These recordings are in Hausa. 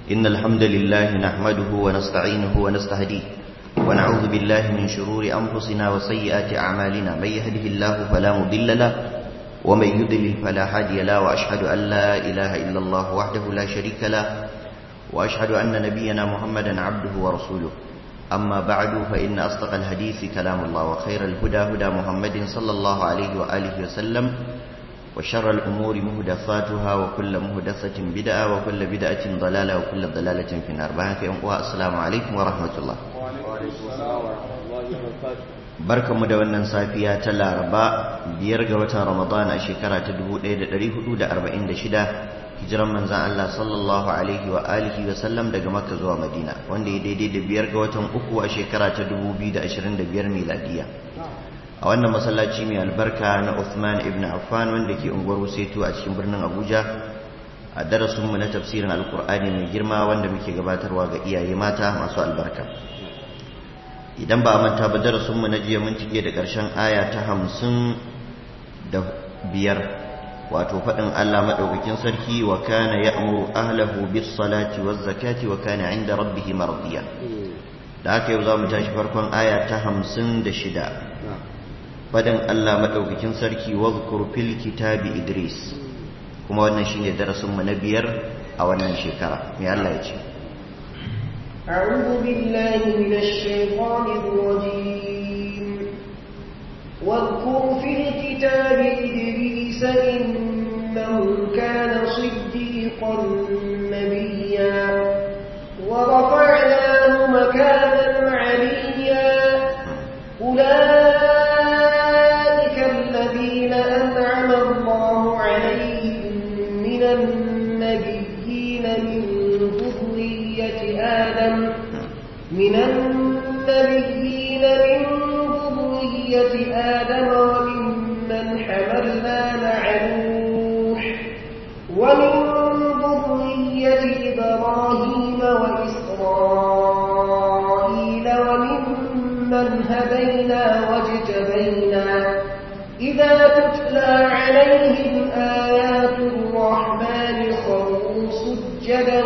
إن الحمد لله نحمده ونستعينه ونستهديه ونعوذ بالله من شرور أنفسنا وسيئات أعمالنا من يهده الله فلا مضل له ومن يضلل فلا هادي له وأشهد أن لا إله إلا الله وحده لا شريك له وأشهد أن نبينا محمدا عبده ورسوله أما بعد فإن أصدق الحديث كلام الله وخير الهدى هدى محمد صلى الله عليه وآله وسلم وشر الأمور مهدفاتها وكل مهدفة بدعة وكل بدعة ضلالة وكل ضلالة في النار السلام عليكم ورحمة الله barkanmu da wannan safiya ta laraba biyar ga watan ramadan a shekara ta 1446 hijiran manzan Allah sallallahu alaihi wa alihi wa sallam daga makka zuwa madina wanda ya daidai da biyar ga watan uku a shekara ta 2025 miladiya a wannan masallaci mai albarka na Uthman ibn Affan wanda ke unguwar Wuseto a cikin birnin Abuja a darasinmu na tafsirin alkur'ani mai girma wanda muke gabatarwa ga iyaye mata masu albarka idan ba a manta ba darasinmu na jiya mun cike da ƙarshen aya ta hamsin da biyar wato faɗin Allah maɗaukakin sarki wa kana ya'muru ahlahu bis salati waz zakati wa kana 'inda rabbih mardiya da haka yau zamu tashi farkon aya ta hamsin da shida faɗin Allah maɗaukakin sarki wadhkur fil kitabi Idris kuma wannan shine darasinmu na biyar a wannan shekara me Allah ya ce أعوذ بالله من الشيطان الرجيم واذكر في الكتاب إدريس إنه كان صديقا نبيا ورفعناه مكانا عليا أولئك الذين أنعم الله عليهم من النبيين من ذرية آدم من النبيين من ذرية آدم وممن حملنا مع نوح ومن ذرية إبراهيم وإسرائيل وممن هدينا واجتبينا إذا تتلى عليهم آيات الرحمن خروا سجدا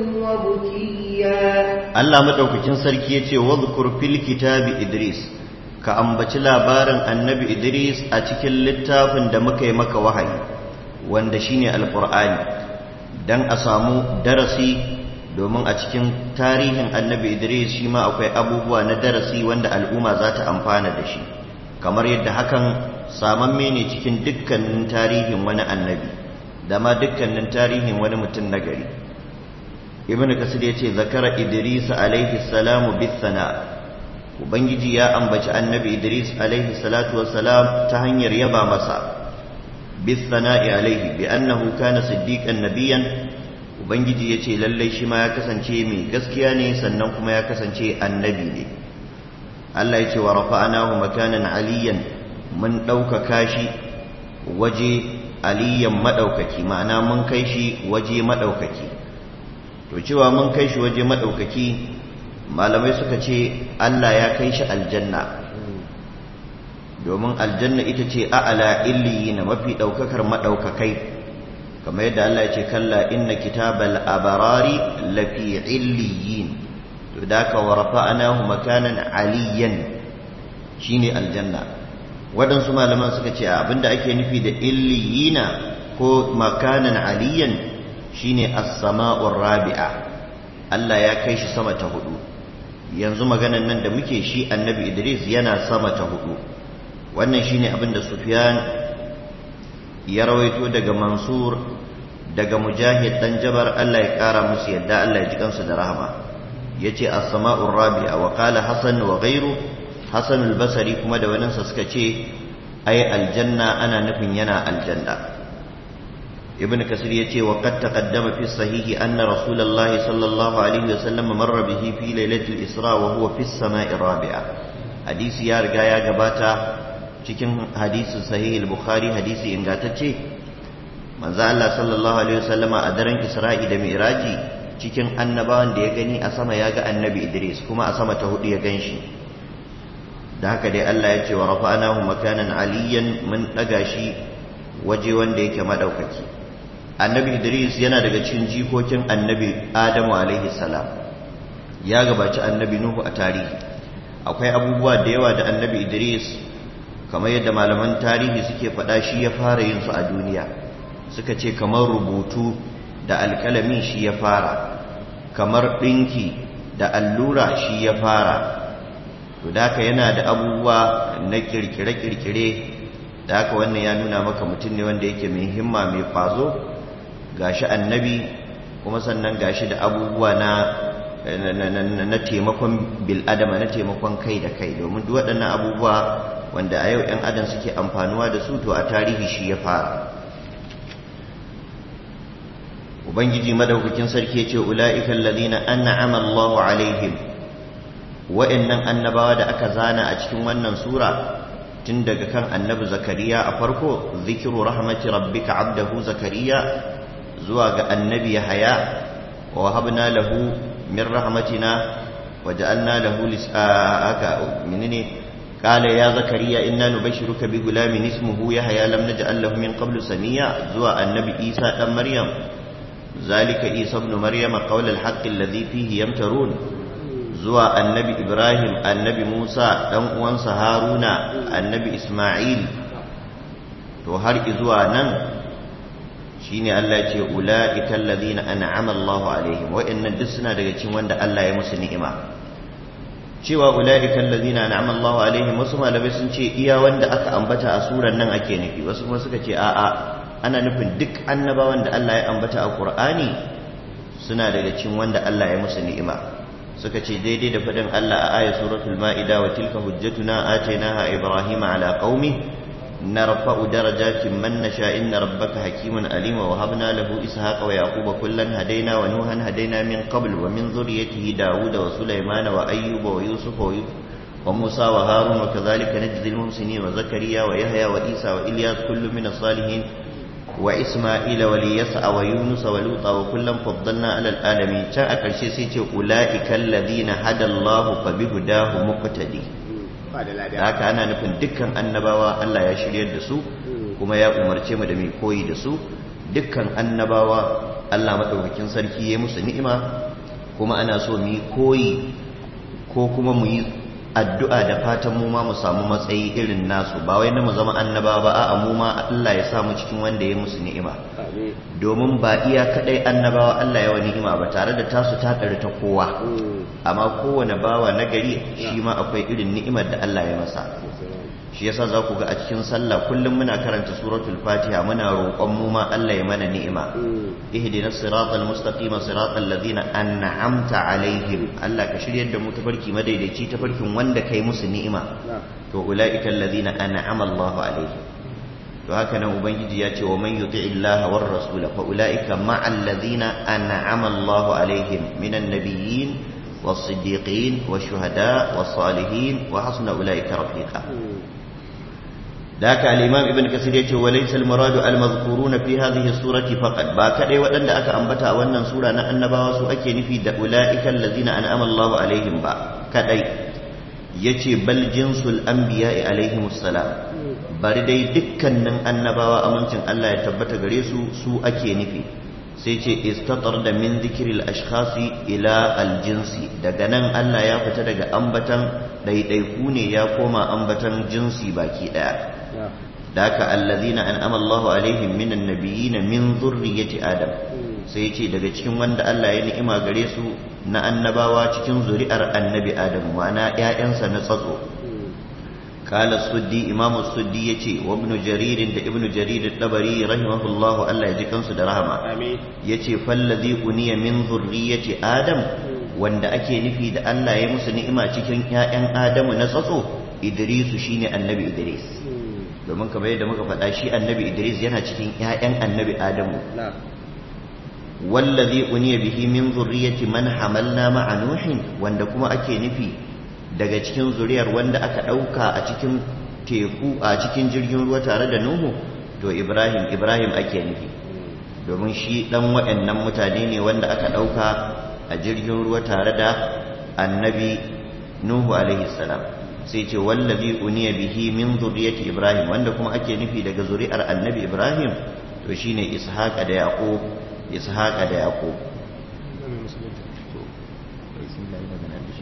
وبكيا Allah madaukakin sarki yace wadhkur fil kitabi Idris ka ambaci labarin annabi Idris a cikin littafin da muka yi maka wahayi wanda shine alqur'ani dan a samu darasi domin a cikin tarihin annabi Idris shi ma akwai abubuwa na darasi wanda al'umma za ta amfana da shi kamar yadda hakan samamme ne cikin dukkanin tarihin wani annabi da ma dukkanin tarihin wani mutum na gari ibn kasir ya ce zakara idris alaihi salamu bisana ubangiji ya ambaci annabi idris alaihi salatu wassalam ta hanyar yaba masa bisana'i alaihi bi annahu kana siddiqan nabiyan ubangiji ya ce lallai shi ma ya kasance mai gaskiya ne sannan kuma ya kasance annabi ne Allah ya ce wa rafa'anahu makanan aliyan mun ɗaukaka shi waje aliyan maɗaukaki ma'ana mun kai shi waje maɗaukaki to cewa mun kai shi waje maɗaukaki malamai suka ce Allah ya kai shi aljanna domin aljanna ita ce a'ala illiyina mafi ɗaukakar maɗaukakai kamar yadda Allah ya ce kalla inna kitabal abarari lafi illiyin to da ka wa rafa'anahu makanan aliyan shine aljanna waɗansu malaman suka ce abinda ake nufi da illiyina ko makanan aliyan shine as-sama'ur rabi'a Allah ya kai shi sama ta hudu yanzu maganan nan da muke shi annabi Idris yana sama ta hudu wannan shine abin da Sufyan ya rawaito daga Mansur daga Mujahid dan Jabar Allah ya kara musu yadda Allah ya ji kansu da rahama yace as-sama'ur rabi'a wa qala Hasan wa ghayru Hasan al-Basri kuma da waninsa suka ce ai aljanna ana nufin yana aljanna ابن كثير يتي وقد تقدم في الصحيح أن رسول الله صلى الله عليه وسلم مر به في ليلة الإسراء وهو في السماء الرابعة حديث يا رجايا جباتا cikin hadisin sahih al-bukhari hadisi ingantacce manzo Allah sallallahu alaihi wasallama a daren Isra'i da Mi'raji cikin annabawan da ya gani a sama ya ga annabi Idris kuma a sama ta hudu ya ganshi da haka dai Allah ya ce wa rafa'anahu makanan aliyan mun daga shi waje wanda yake madaukaki annabi idris yana daga cikin jikokin annabi adamu alaihi salam ya gabaci annabi nuhu a tarihi akwai abubuwa da yawa da annabi idris kamar yadda malaman tarihi suke faɗa shi ya fara yin su a duniya suka ce kamar rubutu da alƙalamin shi ya fara kamar ɗinki da allura shi ya fara to da haka yana da abubuwa na kirkire-kirkire da haka wannan ya nuna maka mutum ne wanda yake mai himma mai kwazo gashi annabi kuma sannan gashi da abubuwa na na taimakon bil'adama na taimakon kai da kai domin duk waɗannan abubuwa wanda a yau 'yan adam suke amfanuwa da su to a tarihi shi ya fara ubangiji madaukakin sarki ya ce ula'ikan ladina an'ama Allahu alaihim wa'annan annabawa da aka zana a cikin wannan sura tun daga kan annabi zakariya a farko zikiru rahmati rabbika abdahu zakariya zuwa ga annabi yahaya wa habna lahu min rahmatina wa ja'alna lahu lisaka menene qala ya zakariya inna nubashshiruka bi gulamin ismuhu yahya lam naj'al lahu min qablu samiya zuwa annabi isa dan maryam zalika isa ibn maryam qawl al-haqq alladhi fihi yamtarun zuwa annabi ibrahim annabi musa dan uwansa haruna annabi isma'il to har zuwa nan shine Allah ya ce ulaika alladhina an'ama Allahu alaihim wa'annan duk suna daga cikin wanda Allah ya musu ni'ima cewa ulaika alladhina an'ama Allahu alaihim wasu malamai sun ce iya wanda aka ambata a suran nan ake nufi wasu kuma suka ce a'a ana nufin duk annabawan da Allah ya ambata a Qur'ani suna daga cikin wanda Allah ya musu ni'ima suka ce daidai da faɗin Allah a ayat suratul ma'ida wa tilka hujjatuna atainaha ibrahima ala qaumi narfa'u darajatin man nasha inna rabbaka hakimun alim wa habna lahu ishaqa wa yaquba kullan hadaina wa nuhan hadaina min qabl wa min dhurriyyatihi dauda wa sulaymana wa ayyuba wa yusufa wa musa wa harun wa kadhalika najzi al-muhsinin wa zakariya wa yahya wa isa wa ilyas kullu min as-salihin وإسماعيل وليسع ويونس ولوطا وكلا فضلنا على العالمين جاء كرشي سيتي أولئك الذين هدى الله فبهداه مقتدي haka ana nufin dukkan annabawa Allah ya shiryar da su kuma ya umarce mu da mai koyi da su dukkan annabawa Allah madaukakin sarki ya musu ni'ima kuma ana so mu yi koyi ko kuma mu yi addu'a da fatan mu ma mu samu matsayi irin nasu ba wai na mu zama annaba ba a'a mu ma Allah ya sa mu cikin wanda ya musu ni'ima domin ba iya kadai annabawa Allah ya wa ni'ima ba tare da tasu ta ta kowa amma kowane bawa na gari shi ma akwai irin ni'imar da Allah ya masa shi yasa za ku ga a cikin sallah kullum muna karanta suratul fatiha muna roƙon mu ma Allah ya mana ni'ima ihdinas siratal mustaqim siratal ladzina an'amta alaihim Allah ka shiryar da mu tafarki madaidaici tafarkin wanda kai musu ni'ima to ulaika alladzina an'ama Allahu alaihim to haka nan ubangiji ya ce wa man yuti illaha war rasula fa ulaika ma'al ladzina an'ama Allahu alaihim minan nabiyyin والصديقين والشهداء والصالحين وحسن أولئك رفيقا ذاك الإمام ابن كثير يقول وليس المراد المذكورون في هذه السورة فقط باكري وأن أك أنبتا وأن سورة أن باوسو أكي نفي أولئك الذين أنعم الله عليهم با كدي يتي بل جنس الأنبياء عليهم السلام bari dai dukkanin annabawa amincin Allah ya tabbata gare su su ake nufi sai ce istatar da min zikiril ashkhasi ila aljinsi daga nan Allah ya fita daga ambatan ɗaiɗaiku ne ya koma ambatan jinsi baki ɗaya da haka allazina an'ama Allahu alaihim minan nabiyina min zurriyyati adam sai ce daga cikin wanda Allah ya ni'ima gare su na annabawa cikin zuri'ar annabi adam ma'ana ƴaƴansa na tsatso قال السدي إمام السدي يتي وابن جرير دا ابن جرير الطبري رحمه الله الله يجي كنس دا رحمة يتي فالذي أني من ذرية آدم wanda ake nufi da Allah ya musu ni'ima cikin ‘ya'yan Adamu na tsatso Idrisu shine annabi Idris domin kamar yadda muka faɗa shi annabi Idris yana cikin ‘ya'yan annabi Adamu wallazi uniya bihi min zurriyati man hamalna ma'a nuhin wanda kuma ake nufi daga cikin zuriyar wanda aka ɗauka a cikin teku a cikin jirgin ruwa tare da Nuhu to Ibrahim Ibrahim ake nufi domin shi ɗan waɗannan mutane ne wanda aka ɗauka a jirgin ruwa tare da annabi Nuhu alaihi salam sai ce wallazi uniya bihi min zuriyati Ibrahim wanda kuma ake nufi daga zuri'ar annabi Ibrahim to shine ishaqa da yaqub ishaqa da yaqub to bismillah ina ganin da shi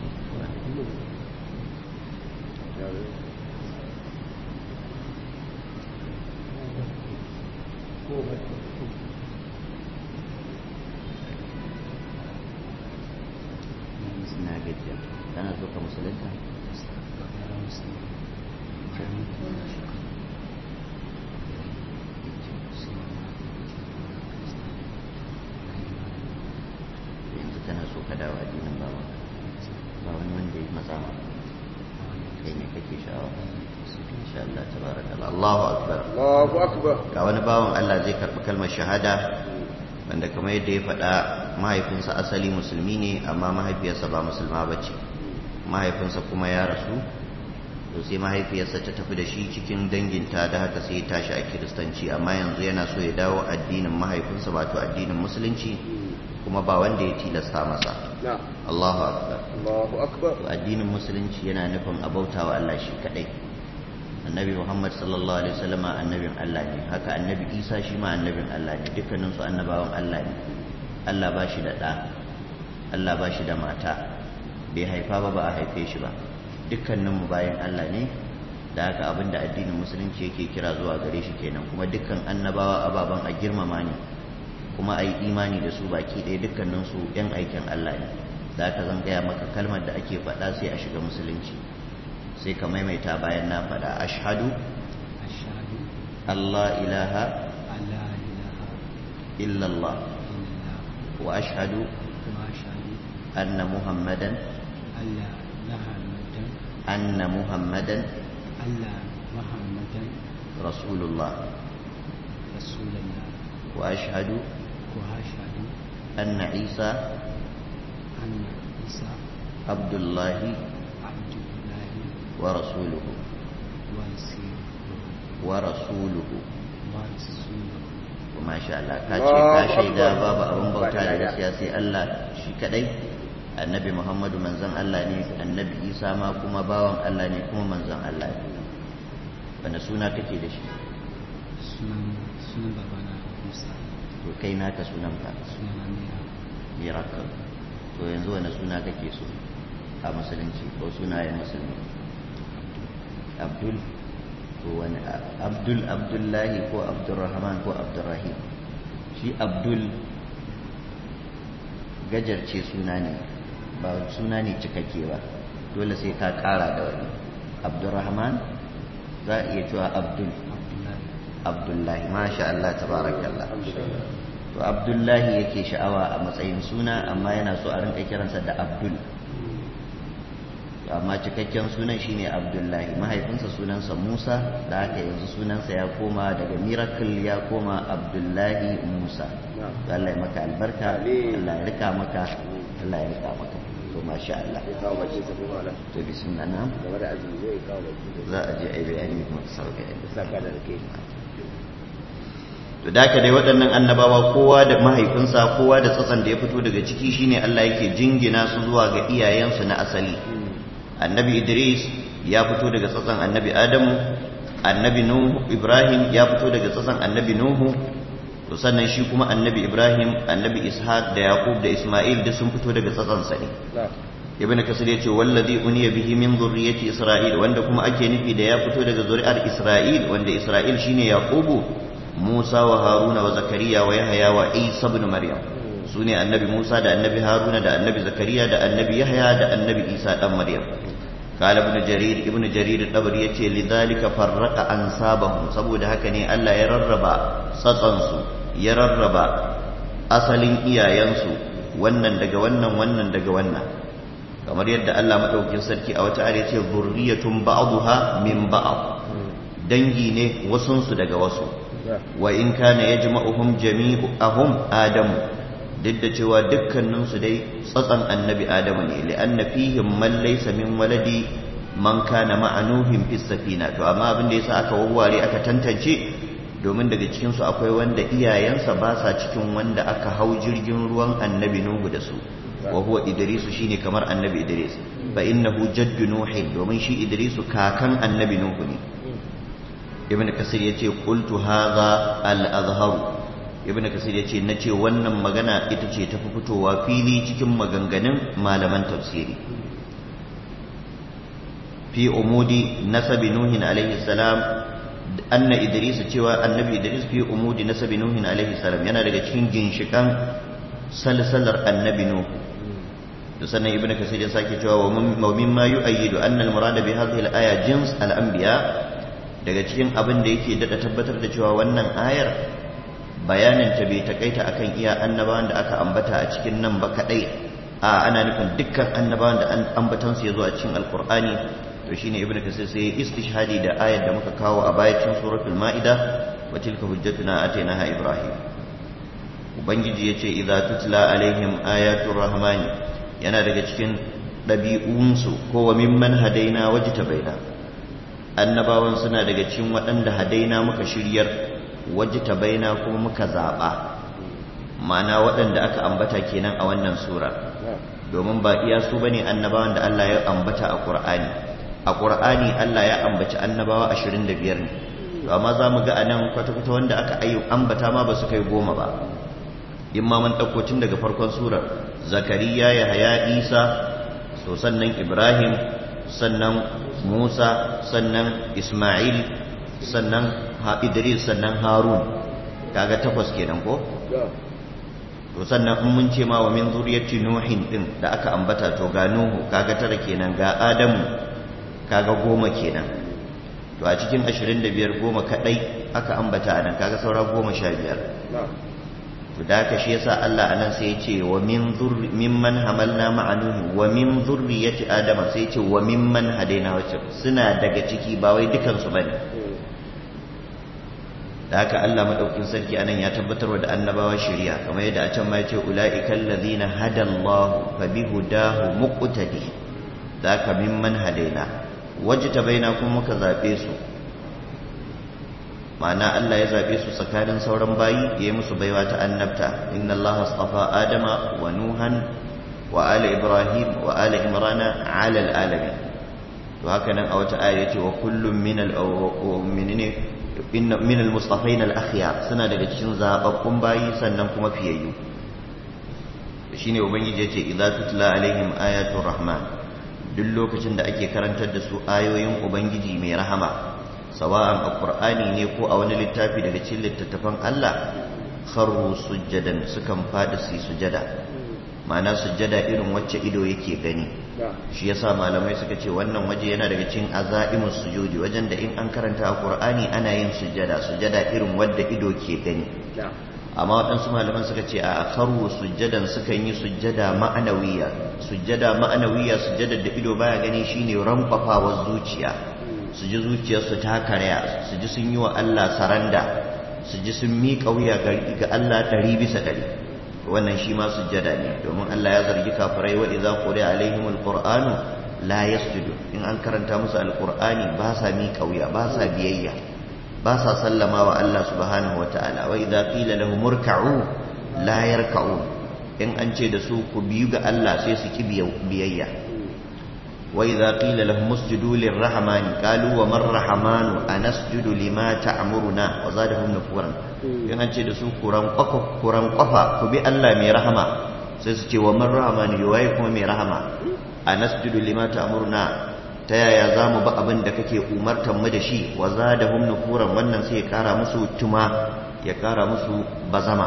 na gajiya kana so ka musulunta yanzu tana so ka dawo addinin bawa ba wani wanda ya matsa ma kai ne kake sha'awa insha Allah tabarakallah Allahu akbar Allahu akbar ga wani bawan Allah zai karɓi kalmar shahada wanda kamar yadda ya faɗa mahaifinsa asali musulmi ne amma mahaifiyarsa ba musulma ba ce mahaifinsa kuma ya rasu to sai mahaifiyarsa ta tafi da shi cikin danginta da haka sai ya tashi a kiristanci amma yanzu yana so ya dawo addinin mahaifinsa wato addinin musulunci kuma ba wanda ya tilasta masa na Allahu akbar Allahu akbar to addinin musulunci yana nufin abautawa Allah shi kadai annabi Muhammad sallallahu alaihi wasallama annabin Allah ne haka annabi Isa shi ma annabin Allah ne dukkanin su annabawan Allah ne Allah ba shi da ɗa Allah ba shi da mata bai haifa ba ba a haife shi ba dukkanin mu bayan Allah ne da haka abinda addinin musulunci yake kira zuwa gare shi kenan kuma dukkan annabawa ababan a girmama ne kuma a yi imani da su baki ɗaya dukkaninsu ‘yan aikin Allah ne za ka zan gaya maka kalmar da ake faɗa sai a shiga musulunci sai ka maimaita bayan na faɗa ashhadu أشهد Allah ilaha أن لا إله illallah إلا الله wa ashhadu وأشهد anna muhammadan أن لا محمدا anna muhammadan أن لا محمدا rasulullah رسول الله wa ashhadu وأشهد anna isa أن عيسى abdullahi عبد الله wa rasuluhu ورسوله wa rasuluhu ورسوله masha Allah ka ce ka shaida babu abin bauta da gaskiya sai Allah shi kadai annabi Muhammadu manzon Allah ne annabi Isa ma kuma bawan Allah ne kuma manzon Allah ne wanda suna kake da shi sunan sunan babana Musa to kai naka sunan ka sunan Amira miracle to yanzu wani suna kake so a musulunci ko sunayen musulmi Abdul ko wani Abdul Abdullahi ko Abdurrahman ko Abdurrahim shi Abdul gajarce suna ne ba suna ne cikakke ba dole sai ka kara da wani Abdurrahman za a iya cewa Abdul Abdullahi Abdullahi masha Allah tabarakallah to Abdullahi yake sha'awa a matsayin suna amma yana so a rinka kiransa da Abdul amma cikakken sunan shine Abdullahi mahaifinsa sunansa Musa da haka yanzu sunansa ya koma daga miracle ya koma Abdullahi Musa Allah ya maka albarka Allah ya rika maka Allah ya rika maka to masha Allah ya kawo bace ta kuma nan to bismillah na game da azumi zai kawo bace za a je a yi bayani kuma sauka yadda saka da ke to da dai waɗannan annabawa kowa da mahaifinsa kowa da tsatsan da ya fito daga ciki shine Allah yake jingina su zuwa ga iyayensu na asali annabi Idris ya fito daga tsatsan annabi Adamu annabi Nuhu Ibrahim ya fito daga tsatsan annabi Nuhu to sannan shi kuma annabi Ibrahim annabi Ishaq da Yaqub da Isma'il duk sun fito daga tsatsan sa ne na ibn kasir yace wallazi uniya bihi min zurriyyati isra'il wanda kuma ake nufi da ya fito daga zuri'ar isra'il wanda isra'il shine yaqubu musa wa haruna wa zakariya wa yahya wa isa ibn maryam sune annabi musa da annabi haruna da annabi zakariya da annabi yahya da annabi isa dan maryam قال ابن جرير ابن جرير الطبري yace lidhalika farraqa ansabahum saboda haka ne Allah ya rarraba tsatsansu ya rarraba asalin iyayensu wannan daga wannan wannan daga wannan kamar yadda Allah madaukakin sarki a wata ayar yace zurriyatun ba'daha min ba'd dangi ne wasunsu daga wasu wa in kana yajma'uhum jami'uhum adamu duk da cewa dukkaninsu dai tsatsan annabi adamu ne li'anna fihim man laysa min waladi man kana ma'anuhum fis safina to amma abin da yasa aka wawware aka tantance domin daga cikin su akwai wanda iyayensa ba sa cikin wanda aka hau jirgin ruwan annabi nuhu da su wa huwa idrisu shine kamar annabi idris fa innahu jaddu nuhin domin shi idrisu kakan annabi nuhu ne ibn kasir yace qultu hadha al-azhar ibn kasir yace nace wannan magana ita ce tafi fitowa fili cikin maganganun malaman tafsiri fi umudi nasabi nuhin alaihi salam anna idris cewa annabi idris fi umudi nasabi nuhin alaihi salam yana daga cikin ginshikan salsalar annabi nuh da sannan ibnu kasir ya sake cewa wa mimma yu'ayyidu anna al-murada bi hadhihi al-aya jins al-anbiya daga cikin abin da yake dada tabbatar da cewa wannan ayar bayanin ta bai takaita akan iya annabawan da aka ambata a cikin nan ba kadai a ana nufin dukkan annabawan da ambatan su yazo a cikin alqur'ani to shine ibnu kasir sai istishhadi da ayar da muka kawo a bayan suratul maida wa tilka hujjatuna atainaha ibrahim ubangiji yace idza tutla alaihim ayatul rahmani yana daga cikin ɗabi'unsu ko wa mimman hadaina wajita baina annabawan suna daga cikin waɗanda hadaina muka shiryar wajita baina kuma muka zaɓa ma'ana waɗanda aka ambata kenan a wannan sura domin ba iya su bane annabawan da Allah ya ambata a Qur'ani a Qur'ani Allah ya ambaci annabawa 25 ne to amma za mu ga anan kwata-kwata wanda aka ayyu ambata ma ba su kai goma ba in ma mun ɗauko tun daga farkon surar zakariya ya haya isa so sannan ibrahim sannan musa sannan ismail sannan idris sannan harun kaga takwas kenan ko to sannan in mun ce ma wa min zuriyati nuhin din da aka ambata to ga nuhu kaga tara kenan ga adamu kaga goma kenan to a cikin 25 goma kadai aka ambata anan kaga saura goma sha biyar to da haka shi yasa Allah anan sai ya ce wa min zurri mimman hamalna ma'a nuhi wa min zurriyati adama sai ya ce wa mimman hadaina wacce suna daga ciki ba wai dukan su bane da haka Allah madaukin sarki anan ya tabbatar da annabawa shari'a kamar yadda a can ma ya ce ulaikal ladina hadallahu fa bihudahu muqtadi da haka mimman hadaina wajtabaina kuma muka zabe su ma'ana Allah ya zaɓe su tsakanin sauran bayi ya yi musu baiwa ta annabta inna Allah astafa adama wa nuhan wa ala ibrahim wa ala imrana ala alalamin to haka nan a wata aya yace wa kullum min al minne inna min al mustafain al akhyar suna daga cikin zababbun bayi sannan kuma fiyayyu shine ubangiji yace idza tutla alaihim ayatul rahman duk lokacin da ake karantar da su ayoyin ubangiji mai rahama sawa'an a ƙur'ani ne ko a wani littafi daga cikin littattafan Allah kharru sujjadan sukan faɗi su sujada ma'ana sujjada irin wacce ido yake gani shi yasa malamai suka ce wannan waje yana daga cikin azaimus sujudi wajen da in an karanta a ƙur'ani ana yin sujjada sujjada irin wadda ido ke gani amma waɗansu malaman suka ce a kharru sujjadan sukan yi sujjada ma'anawiya sujjada ma'anawiya sujjadar da ido baya gani shine ramfafawar zuciya su ji zuciyarsu ta karya su ji sun yi wa Allah saranda su ji sun miƙa wuya ga Allah ɗari bisa ɗari wannan shi ma sujjada ne domin Allah ya zargi kafirai wa idza quri'a alaihim alqur'anu la yasjudu in an karanta musu alqur'ani ba sa miƙa wuya ba sa biyayya ba sa sallama wa Allah subhanahu wataala wa idza qila lahum urka'u la yarka'un in an ce da su ku biyu ga Allah sai su ki biyayya وإذا قيل لهم اسجدوا للرحمن قالوا وما الرحمن أنسجد لما تأمرنا وزادهم نفورا in an ce da su kuran kwafa kuran kwafa ku bi Allah mai rahama sai su ce wa man rahmani yayi kuma mai rahama anasjudu lima ta'muruna ta yaya zamu ba abin da kake umartan mu da shi wa zadahum nufuran wannan sai ya kara musu tuma ya kara musu bazama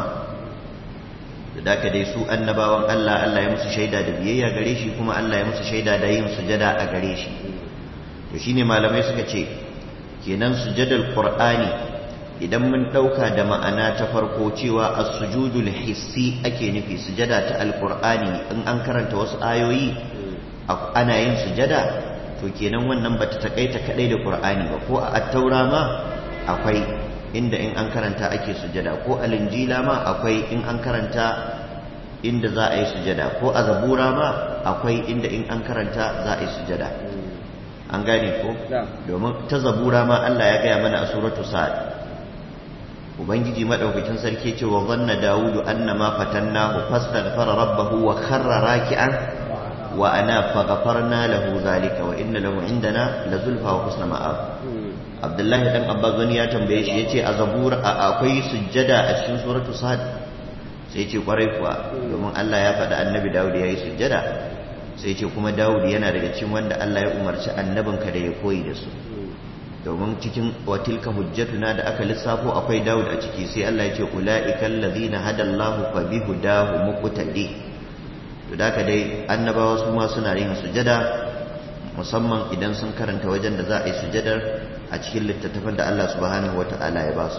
da haka dai su annabawan Allah Allah ya musu shaida da biyayya gare shi kuma Allah ya musu shaida da yin sujada a gare shi to shine malamai suka ce kenan sujadar qur'ani idan mun dauka da ma'ana ta farko cewa as-sujudul hissi ake nufi sujada ta alqur'ani in an karanta wasu ayoyi ana yin sujada to kenan wannan bata takaita kadai da qur'ani ba ko a at-taura ma akwai inda in an karanta ake sujada ko a linjila ma akwai in an karanta inda za a yi sujada ko a zabura ma akwai inda in an karanta za a yi sujada an gane ko domin ta zabura ma Allah ya gaya mana a suratu sa'ad ubangiji madaukakin sarki ce wa zanna dawudu annama fatannahu fastaghfara rabbahu wa kharra raki'an wa ana faghfarna lahu zalika wa inna lahu indana lazulfa wa husna ma'ab abdullahi dan abbas wani ya tambaye shi yace a zabura akwai sujjada a cikin suratu sad sai ce kwarai kuwa domin Allah ya faɗa annabi Dawud ya yi sujjada sai ce kuma Dawud yana daga cikin wanda Allah ya umarci annabinka da ya koyi da su domin cikin watilka hujjatuna da aka lissafo akwai Dawud a ciki sai Allah ya ce ulaikal ladina hadallahu fa bihudahu muqtadi to da dai annabawa su ma suna yin sujjada musamman idan sun karanta wajen da za a yi sujjadar a cikin littattafan da Allah subhanahu wata'ala ya ba su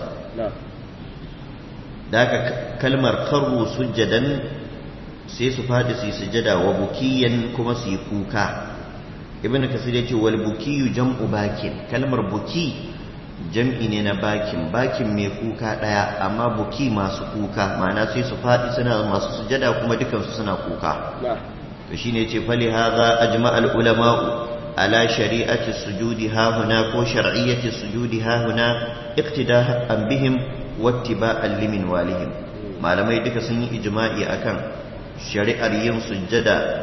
da aka kalmar karru sujjadan sai su faɗi su yi sujjada wa bukiyan kuma su yi kuka ibn kasir ya ce wal bukiyu jam'u bakin kalmar buki jam'i ne na bakin bakin mai kuka ɗaya amma buki masu kuka ma'ana sai su faɗi suna masu sujjada kuma dukansu suna kuka to shine ce fali hadha ajma al ulama'u ala shari'ati sujudi ha huna ko shar'iyyati sujudi ha huna iqtida'an bihim wattiba'an limin walihim malamai duka sun yi ijma'i akan shari'ar yin sujjada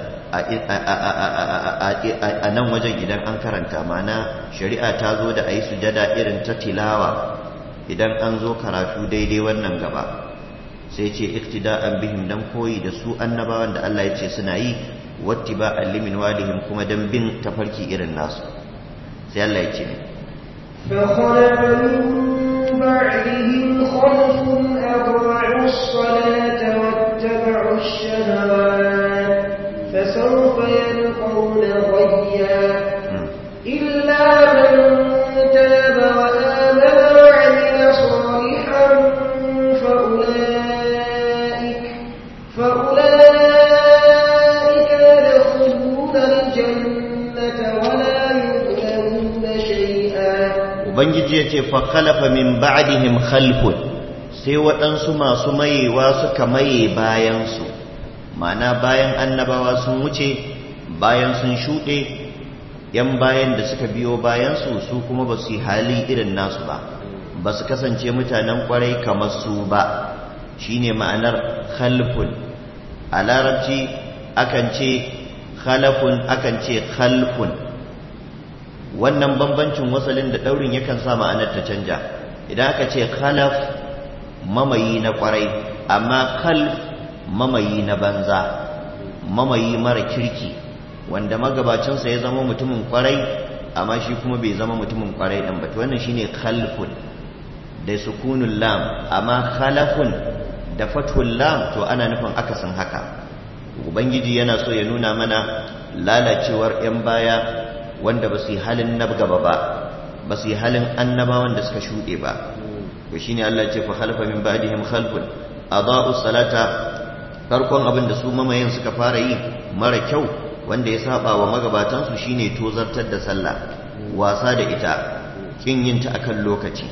a nan wajen idan an karanta mana shari'a ta zo da a yi sujjada irin ta tilawa idan an zo karatu daidai wannan gaba sai ce iktida'an bihim dan koyi da su annabawan da Allah ya ce suna yi wattiba'an limin walihim kuma dan bin tafarki irin nasu sai Allah ya ce فخلف من بعدهم خلف أضاعوا الصلاة واتبعوا الشهوات فسوف يلقون غيا إلا من تاب وآمن وعمل صالحا فأولئك فأولئك يدخلون الجنة ولا يظلمون شيئا ubangiji ya ce fakhalafa min ba'dihim khalfun sai waɗansu masu mayewa suka maye bayansu ma'ana bayan annabawa sun wuce bayan sun shuɗe yan bayan da suka biyo bayansu su kuma ba su yi hali irin nasu ba ba su kasance mutanen kwarai kamar su ba shine ma'anar khalfun a larabci akan ce khalafun akan ce khalfun wannan bambancin wasalin da ɗaurin yakan sa ma'anar ta canja idan aka ce khalaf mamayi na kwarai amma khalf mamayi na banza mamayi mara kirki wanda magabacinsa ya zama mutumin kwarai amma shi kuma bai zama mutumin kwarai ɗin ba to wannan shine khalfun da sukunul lam amma khalafun da fathul lam to ana nufin akasin haka ubangiji yana so ya nuna mana lalacewar 'yan baya wanda ba su yi halin na gaba ba ba su yi halin annabawan da suka shuɗe ba to shine Allah ce fa khalfa min ba'dihim khalfun adaa'u salata farkon abin da su mamayen suka fara yi mara kyau wanda ya saba wa magabatan su shine tozartar da sallah wasa da ita kin yin ta akan lokaci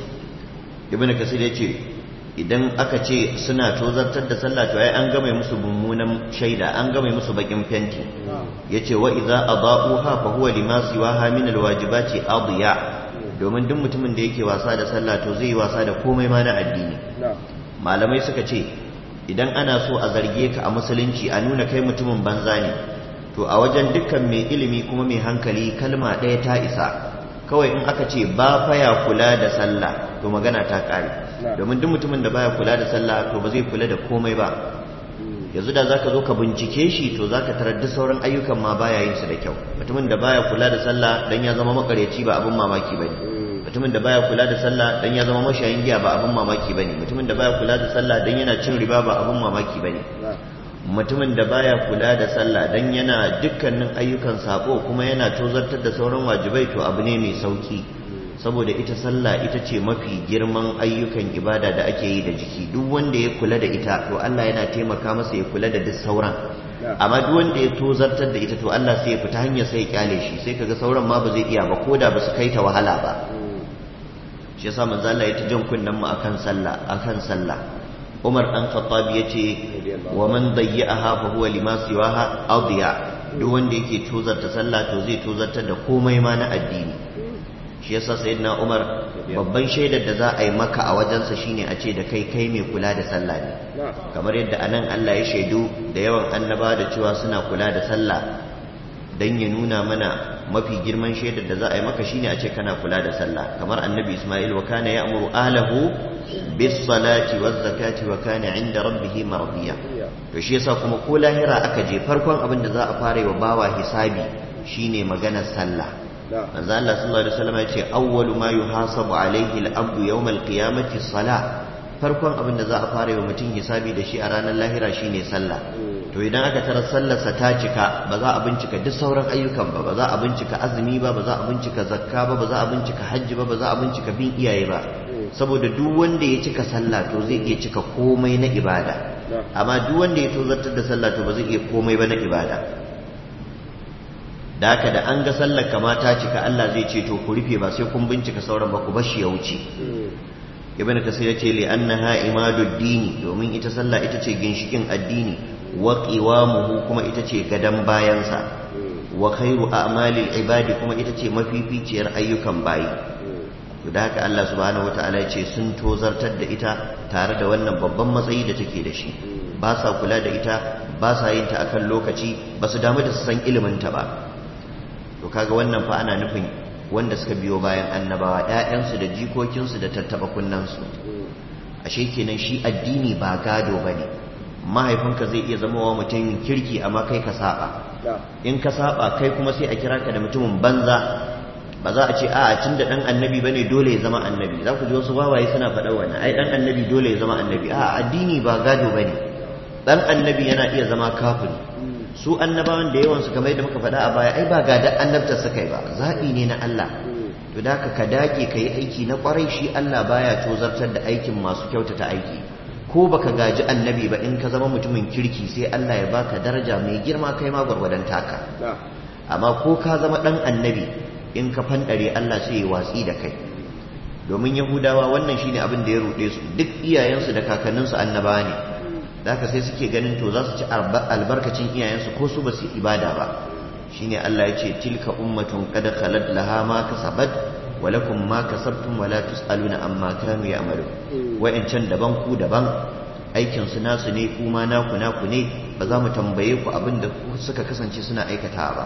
ibn kasir yace idan aka ce suna tozartar da sallah to ai an game musu mummunan shaida an game musu bakin fenti yace wa idza adaa'uha fa huwa lima siwaha min alwajibati adiya domin duk mutumin da yake wasa da sallah to zai yi wasa da komai ma na addini malamai suka ce idan ana so a zarge ka a musulunci a nuna kai mutumin banza ne to a wajen dukkan mai ilimi kuma mai hankali kalma ɗaya ta isa kawai in aka ce ba faya kula da sallah to magana ta ƙare domin duk mutumin da baya kula da sallah to ba zai kula da komai ba yanzu da zaka zo ka bincike shi to zaka tarar da sauran ayyukan ma baya yin su da kyau mutumin da baya kula da sallah dan ya zama makareci ba abin mamaki bane mutumin da baya kula da sallah dan ya zama mashayin giya ba abin mamaki bane mutumin da baya kula da sallah dan yana cin riba ba abin mamaki bane mutumin da baya kula da sallah dan yana dukkanin ayyukan sako kuma yana tozartar da sauran wajibai to abu ne mai sauki saboda ita sallah ita ce mafi girman ayyukan ibada da ake yi da jiki duk wanda ya kula da ita to Allah yana taimaka masa ya kula da duk sauran amma duk wanda ya tozartar da ita to Allah sai ya fita hanyar sai ya kyale shi sai kaga sauran ma ba zai iya ba koda ba su kai ta wahala ba shi yasa manzo Allah ya ta jan kunnen mu akan sallah akan sallah Umar dan Khattab yace wa man dayya'aha fa huwa lima siwaha adiya duk wanda yake tozarta sallah to zai tozartar da komai ma na addini shi yasa sayyidina Umar babban shaidar da za a yi maka a wajensa shine a ce da kai kai mai kula da sallah ne kamar yadda anan Allah ya shaidu da yawan annaba da cewa suna kula da sallah dan ya nuna mana mafi girman shaidar da za a yi maka shine a ce kana kula da sallah kamar annabi Ismail wa kana ya'muru ahlahu bis salati waz zakati wa kana 'inda rabbih mardiya to shi yasa kuma ko lahira aka je farkon abin da za a fara yi wa bawa hisabi shine maganar sallah manzo Allah sallallahu alaihi wasallam ya ce awwalu ma yuhasabu alaihi al-abdu yawm al-qiyamati salah farkon abin da za a fara yi wa mutum hisabi da shi a ranar lahira shine sallah to idan aka tarar sallarsa ta cika ba za a bincika duk sauran ayyukan ba ba za a bincika azumi ba ba za a bincika zakka ba ba za a bincika hajji ba ba za a bincika bin iyaye ba saboda duk wanda ya cika sallah to zai iya cika komai na ibada amma duk wanda ya tozartar da sallah to ba zai iya komai ba na ibada da haka da an ga sallar kama ta cika Allah zai ce to ku rufe ba sai kun bincika sauran ba ku bashi ya wuce ibn kasir ya ce li annaha imadud dini domin ita sallah ita ce ginshikin addini wa qiwamuhu kuma ita ce gadan bayansa wa khairu a'malil ibadi kuma ita ce mafificiyar ayyukan bayi to da haka Allah subhanahu wataala ya ce sun tozartar da ita tare da wannan babban matsayi da take da shi ba sa kula da ita ba sa yin ta akan lokaci ba su damu da su san ilimin ta ba to kaga wannan fa ana nufin wanda suka biyo bayan annabawa ƴaƴansu da jikokinsu da tattaba kunnansu ashe kenan shi addini ba gado bane mahaifinka zai iya zama wa mutumin kirki amma kai ka saba in ka saba kai kuma sai a kira ka da mutumin banza ba za a ce a tun da dan annabi bane dole ya zama annabi za ku ji wasu wawaye suna faɗa wannan ai dan annabi dole ya zama annabi a addini ba gado bane dan annabi yana iya zama kafiri su annabawan da yawansu kamar yadda muka faɗa a baya ai ba ga da annabta suka yi ba zaɓi ne na Allah to da ka ka dage ka yi aiki na ƙwarai shi Allah baya tozartar da aikin masu kyautata aiki ko baka gaji annabi ba in ka zama mutumin kirki sai Allah ya baka daraja mai girma kai ma gwargwadon taka amma ko ka zama ɗan annabi in ka fanɗare Allah sai ya watsi da kai domin yahudawa wannan shine abin da ya ruɗe su duk iyayensu da kakanninsu annabawa ne da haka sai suke ganin to za su ci albarkacin iyayensu ko su ba su ibada ba shine Allah ya ce tilka ummatun qad khalat laha ma kasabat wa lakum ma kasabtum wa la tusaluna amma kanu ya'malu wa'ancan daban ku daban aikin su nasu ne kuma naku naku ne ba za mu tambaye ku abin da suka kasance suna aikata ba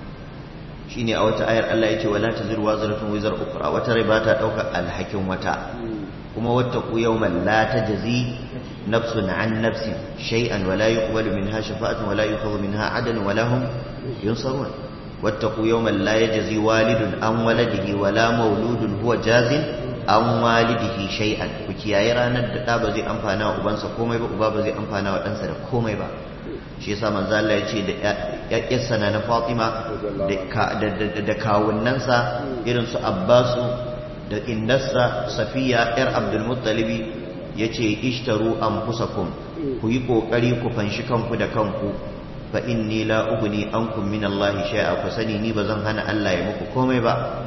shine a wata ayar Allah ya ce wala taziru wazratun wizar ukra wata rai ba ta daukar alhakin wata kuma wattaqu yawman la tajzi nafsun an nafsin shay'an wala yuqbalu minha shafa'atun wala yu'khadhu minha 'adlun wala hum yunsarun wattaqu yawman la yajzi walidun an waladihi wala mauludun huwa jazin an walidihi shay'an ku kiyaye ranar da da ba zai amfana wa ubansa komai ba uba ba zai amfana wa ɗansa da komai ba shi yasa manzo Allah ya ce da ƴaƴarsa na Fatima da kawunnansa irin su Abbasu da innarsa Safiya ƴar Abdul Muttalibi yace ishtaru anfusakum ku yi kokari ku fanshi kanku da kanku fa inni la ughni ankum min Allah shay'a ku sani ni bazan hana Allah ya muku komai ba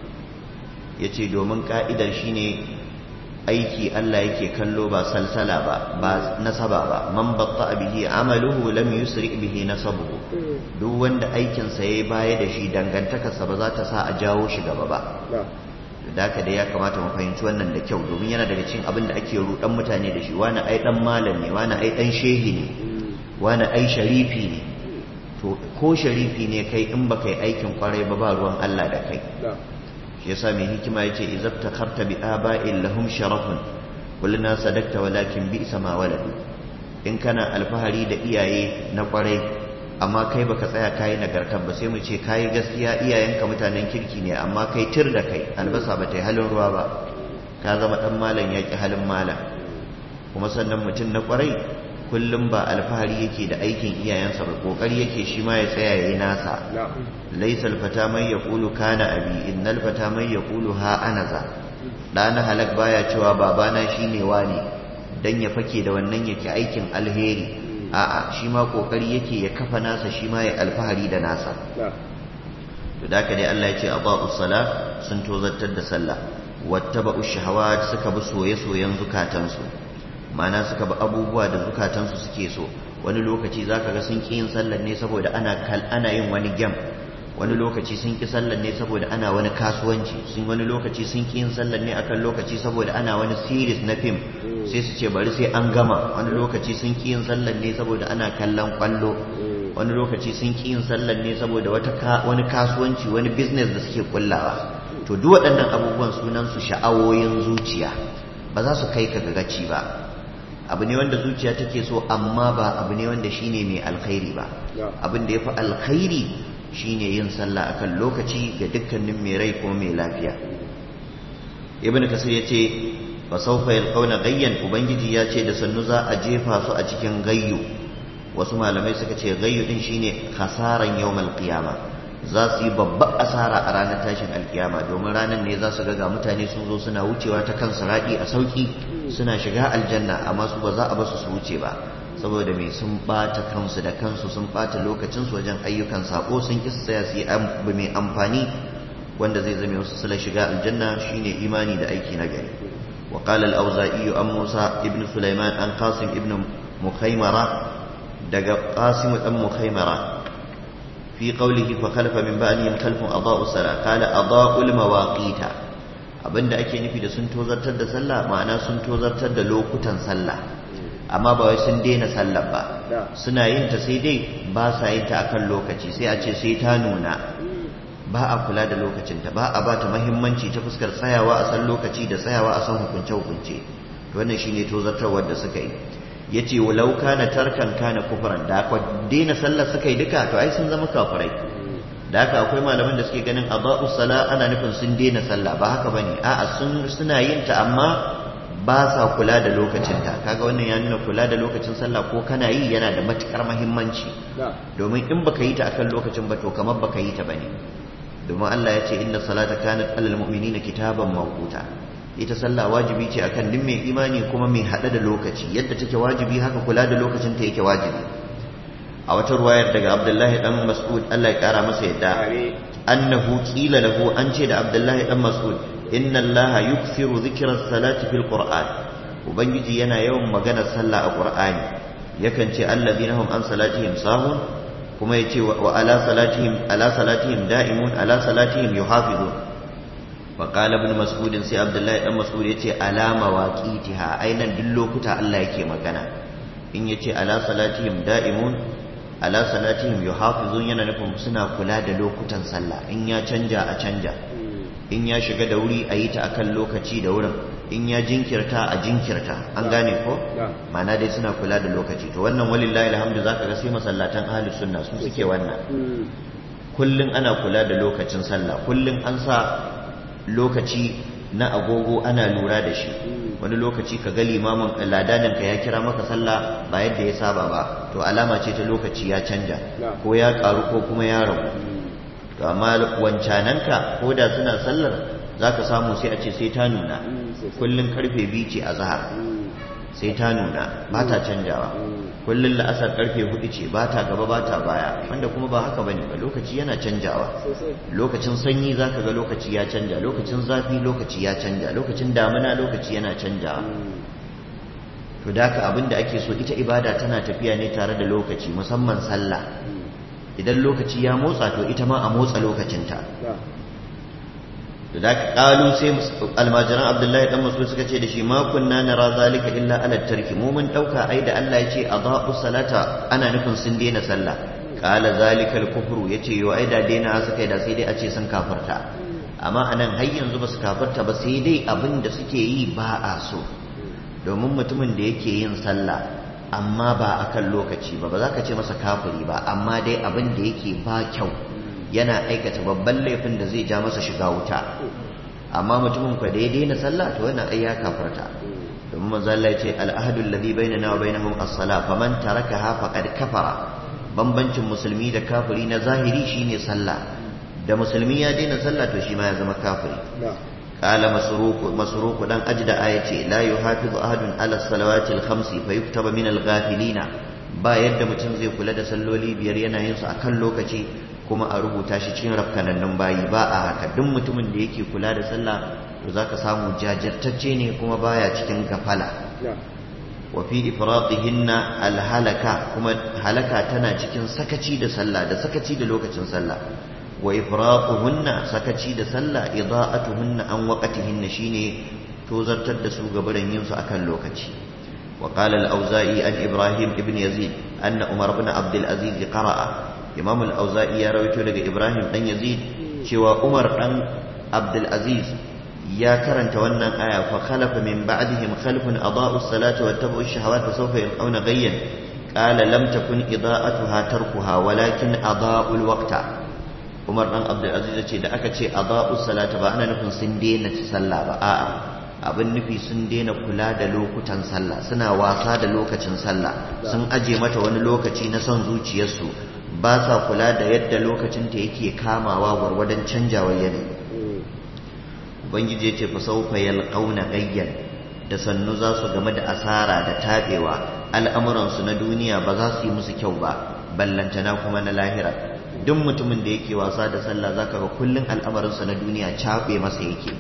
yace domin ka'idar shine aiki Allah yake kallo ba salsala ba ba nasaba ba man batta bihi amaluhu lam yusri bihi nasabuhu duk wanda aikin sa yayi baya da shi dangantakarsa ba za ta sa a jawo shi gaba ba da haka da ya kamata mu fahimci wannan da kyau domin yana daga cikin abin da ake rudan mutane da shi wani ai dan malam ne wani ai dan shehi ne wani ai sharifi ne to ko sharifi ne kai in baka yi aikin kwarai ba ba ruwan Allah da kai shi yasa mai hikima yace izabta kharta bi aba'in lahum sharafun kulluna sadakta walakin bi sama waladu in kana alfahari da iyaye na kwarai amma kai baka tsaya kayi nagartar ba sai mu ce kayi gaskiya iyayenka mutanen kirki ne amma kai tir da kai albasa ba ta yi halin ruwa ba ka zama dan malam yaki halin malam kuma sannan mutum na kwarai kullum ba alfahari yake da aikin iyayensa ba kokari yake shi ma ya tsaya yayi nasa laysa alfata man yaqulu kana abi innal fata man yaqulu ha anaza dana halak baya cewa babana shine wani dan ya fake da wannan yake aikin alheri a'a shi ma kokari yake ya kafa nasa shi ma ya alfahari da nasa to da haka dai Allah ya ce aba'u sala sun tozartar da sallah wattaba'u shahawat suka bi soye-soyen zukatansu mana suka bi abubuwa da zukatansu suke so wani lokaci zaka ga sun ki yin sallar ne saboda ana kal ana yin wani gem wani lokaci sun ki sallar ne saboda ana wani kasuwanci sun wani lokaci sun ki yin sallar ne akan lokaci saboda ana wani series na film sai su ce bari sai an gama wani lokaci sun ki yin sallar ne saboda ana kallon kwallo wani lokaci sun ki yin sallar ne saboda wata wani kasuwanci wani business da suke kullawa to duk waɗannan abubuwan sunan su sha'awoyin zuciya ba za su kai ka ga gaci ba abu ne wanda zuciya take so amma ba abu ne wanda shine mai alkhairi ba abin da ya fi alkhairi shine yin sallah akan lokaci ga dukkanin mai rai ko mai lafiya ibn kasir yace fa sawfa yalqawna gayyan ubangiji ya ce da sannu za a jefa su a cikin gayyu wasu malamai suka ce gayyu din shine khasaran yawmal qiyama za su yi babbar asara a ranar tashin alkiyama domin ranar ne za su ga mutane sun zo suna wucewa ta kan siradi a sauki suna shiga aljanna amma su ba za a basu su wuce ba saboda mai sun bata kansu da kansu sun bata lokacinsu wajen ayyukan sako sun ki tsaya su yi abu mai amfani wanda zai zame wasu sula shiga aljanna shine imani da aiki na gari wa qala al-auza'i an musa ibn sulaiman an qasim ibn mukhaymara daga qasim dan mukhaymara fi qawlihi fa khalafa min ba'dihim khalfun adaa'u salat qala adaa'ul mawaqita abinda ake nufi da sun tozartar da sallah ma'ana sun tozartar da lokutan sallah amma ba wai sun daina sallar ba suna yin ta sai dai ba sa yin ta akan lokaci sai a ce sai ta nuna ba a kula da lokacinta ba a ba ta mahimmanci ta fuskar tsayawa a san lokaci da tsayawa a san hukunce hukunce wannan shine tozartarwar da suka yi yace walau kana tarkan kana kufran da aka daina sallar suka yi duka to ai sun zama kafirai da haka akwai malaman da suke ganin aba'u sala ana nufin sun daina sallah ba haka bane a'a sun suna yin ta amma ba sa kula da lokacinta kaga wannan ya nuna kula da lokacin sallah ko kana yi yana da matukar muhimmanci domin in baka yi ta akan lokacin ba to kamar baka yi ta bane domin Allah ya ce inna salata kanat alal mu'minina kitaban mawquta ita sallah wajibi ce akan duk mai imani kuma mai hada da lokaci yadda take wajibi haka kula da lokacin ta yake wajibi a wata ruwayar daga Abdullahi dan Mas'ud Allah ya kara masa yadda annahu qila lahu an ce da Abdullahi dan Mas'ud inna allaha yukthiru dhikra salati fil qur'an ubangiji yana yawan maganar sallah a qur'ani yakan ce alladhina hum an salatihim sahun kuma yace wa ala salatihim ala salatihim da'imun ala salatihim yuhafizun wa qala ibn mas'ud sai abdullahi dan mas'ud yace ala mawaqitiha ainan duk lokuta Allah yake magana in yace ala salatihim da'imun ala salatihim yuhafizun yana nufin suna kula da lokutan sallah in ya canja a canja in ya shiga da wuri a yi ta akan lokaci da wurin in ya jinkirta a jinkirta an gane ko ma'ana dai suna kula da lokaci to wannan walillahi alhamdu zaka ga sai masallatan ahlus sunna su suke wannan kullun ana kula da lokacin sallah kullun an sa lokaci na agogo ana lura da shi wani lokaci ka ga limamin ladanin ka ya kira maka sallah ba yadda ya saba ba to alama ce ta lokaci ya canja ko ya karu ko kuma ya ragu to amma wancananka ko da suna sallar za ka samu sai a ce sai ta nuna kullum karfe biyu ce a zahar sai ta nuna ba ta canjawa kullum la'asar karfe hudu ce ba ta gaba ba ta baya wanda kuma ba haka bane ba lokaci yana canjawa lokacin sanyi za ka ga lokaci ya canja lokacin zafi lokaci ya canja lokacin damina lokaci yana canjawa to da haka abin da ake so ita ibada tana tafiya ne tare da lokaci musamman sallah idan lokaci ya motsa to ita ma a motsa lokacinta da da ka kalu sai almajiran abdullahi dan masu suka ce da shi ma kunna nara zalika illa ala tarki mu mun dauka ai da Allah ya ce adaa'u salata ana nufin sun daina sallah qala zalika al-kufru yace yo ai da daina suka yi da sai dai a ce sun kafarta amma anan har yanzu ba su kafarta ba sai dai abin da suke yi ba a so domin mutumin da yake yin sallah amma ba a kan lokaci ba ba za ka ce masa kafiri ba amma dai abin da yake ba kyau yana aikata babban laifin da zai ja masa shiga wuta amma mutumin kwa daidai na sallah to wannan ai ya kafarta domin manzo Allah ya ce al-ahdu alladhi bainana wa bainahum as-salah faman tarakaha faqad kafara bambancin musulmi da kafiri na zahiri shine sallah da musulmi ya daina sallah to shi ma ya zama kafiri قال مسروق مسروق دان أجد آية لا يحافظ أحد على الصلوات الخمس فيكتب من الغافلين ba yadda mutum zai kula da salloli biyar yana yin su akan lokaci kuma a rubuta shi cikin rafkanannun bayi ba a haka duk mutumin da yake kula da sallah to zaka samu jajirtacce ne kuma baya cikin gafala wa fi ifratihinna alhalaka kuma halaka tana cikin sakaci da sallah da sakaci da lokacin sallah wa ifraquhunna sakaci da sallah ida'atuhunna an waqtihinna shine tozartar da su gabaran yin su akan lokaci wa qala al-auza'i an ibrahim ibn yazid anna umar ibn abdul aziz qara'a imam al-auza'i ya rawaito daga ibrahim dan yazid cewa umar dan abdul aziz ya karanta wannan aya fa khalafa min ba'dihim khalfun adaa'u as-salata wa tabu'u ash-shahawati fa sawfa yalqawna ghayyan qala lam takun ida'atuha tarkuha walakin adaa'u al-waqta umar dan abdul aziz ya ce da aka ce adaa'u as-salata ba ana nufin sun daina sallah ba a'a abin nufi sun daina kula da lokutan sallah suna wasa da lokacin sallah sun aje mata wani lokaci na son zuciyarsu ba sa kula da yadda lokacinta yake kamawa gwargwadon canjawar yanayi ubangiji ya ce fa saufa yalqauna gayyan da sannu za su game da asara da tabewa al'amuransu na duniya ba za su yi musu kyau ba ballantana kuma na lahira duk mutumin da yake wasa da sallah zaka ga kullun al'amarinsa na duniya cabe masa yake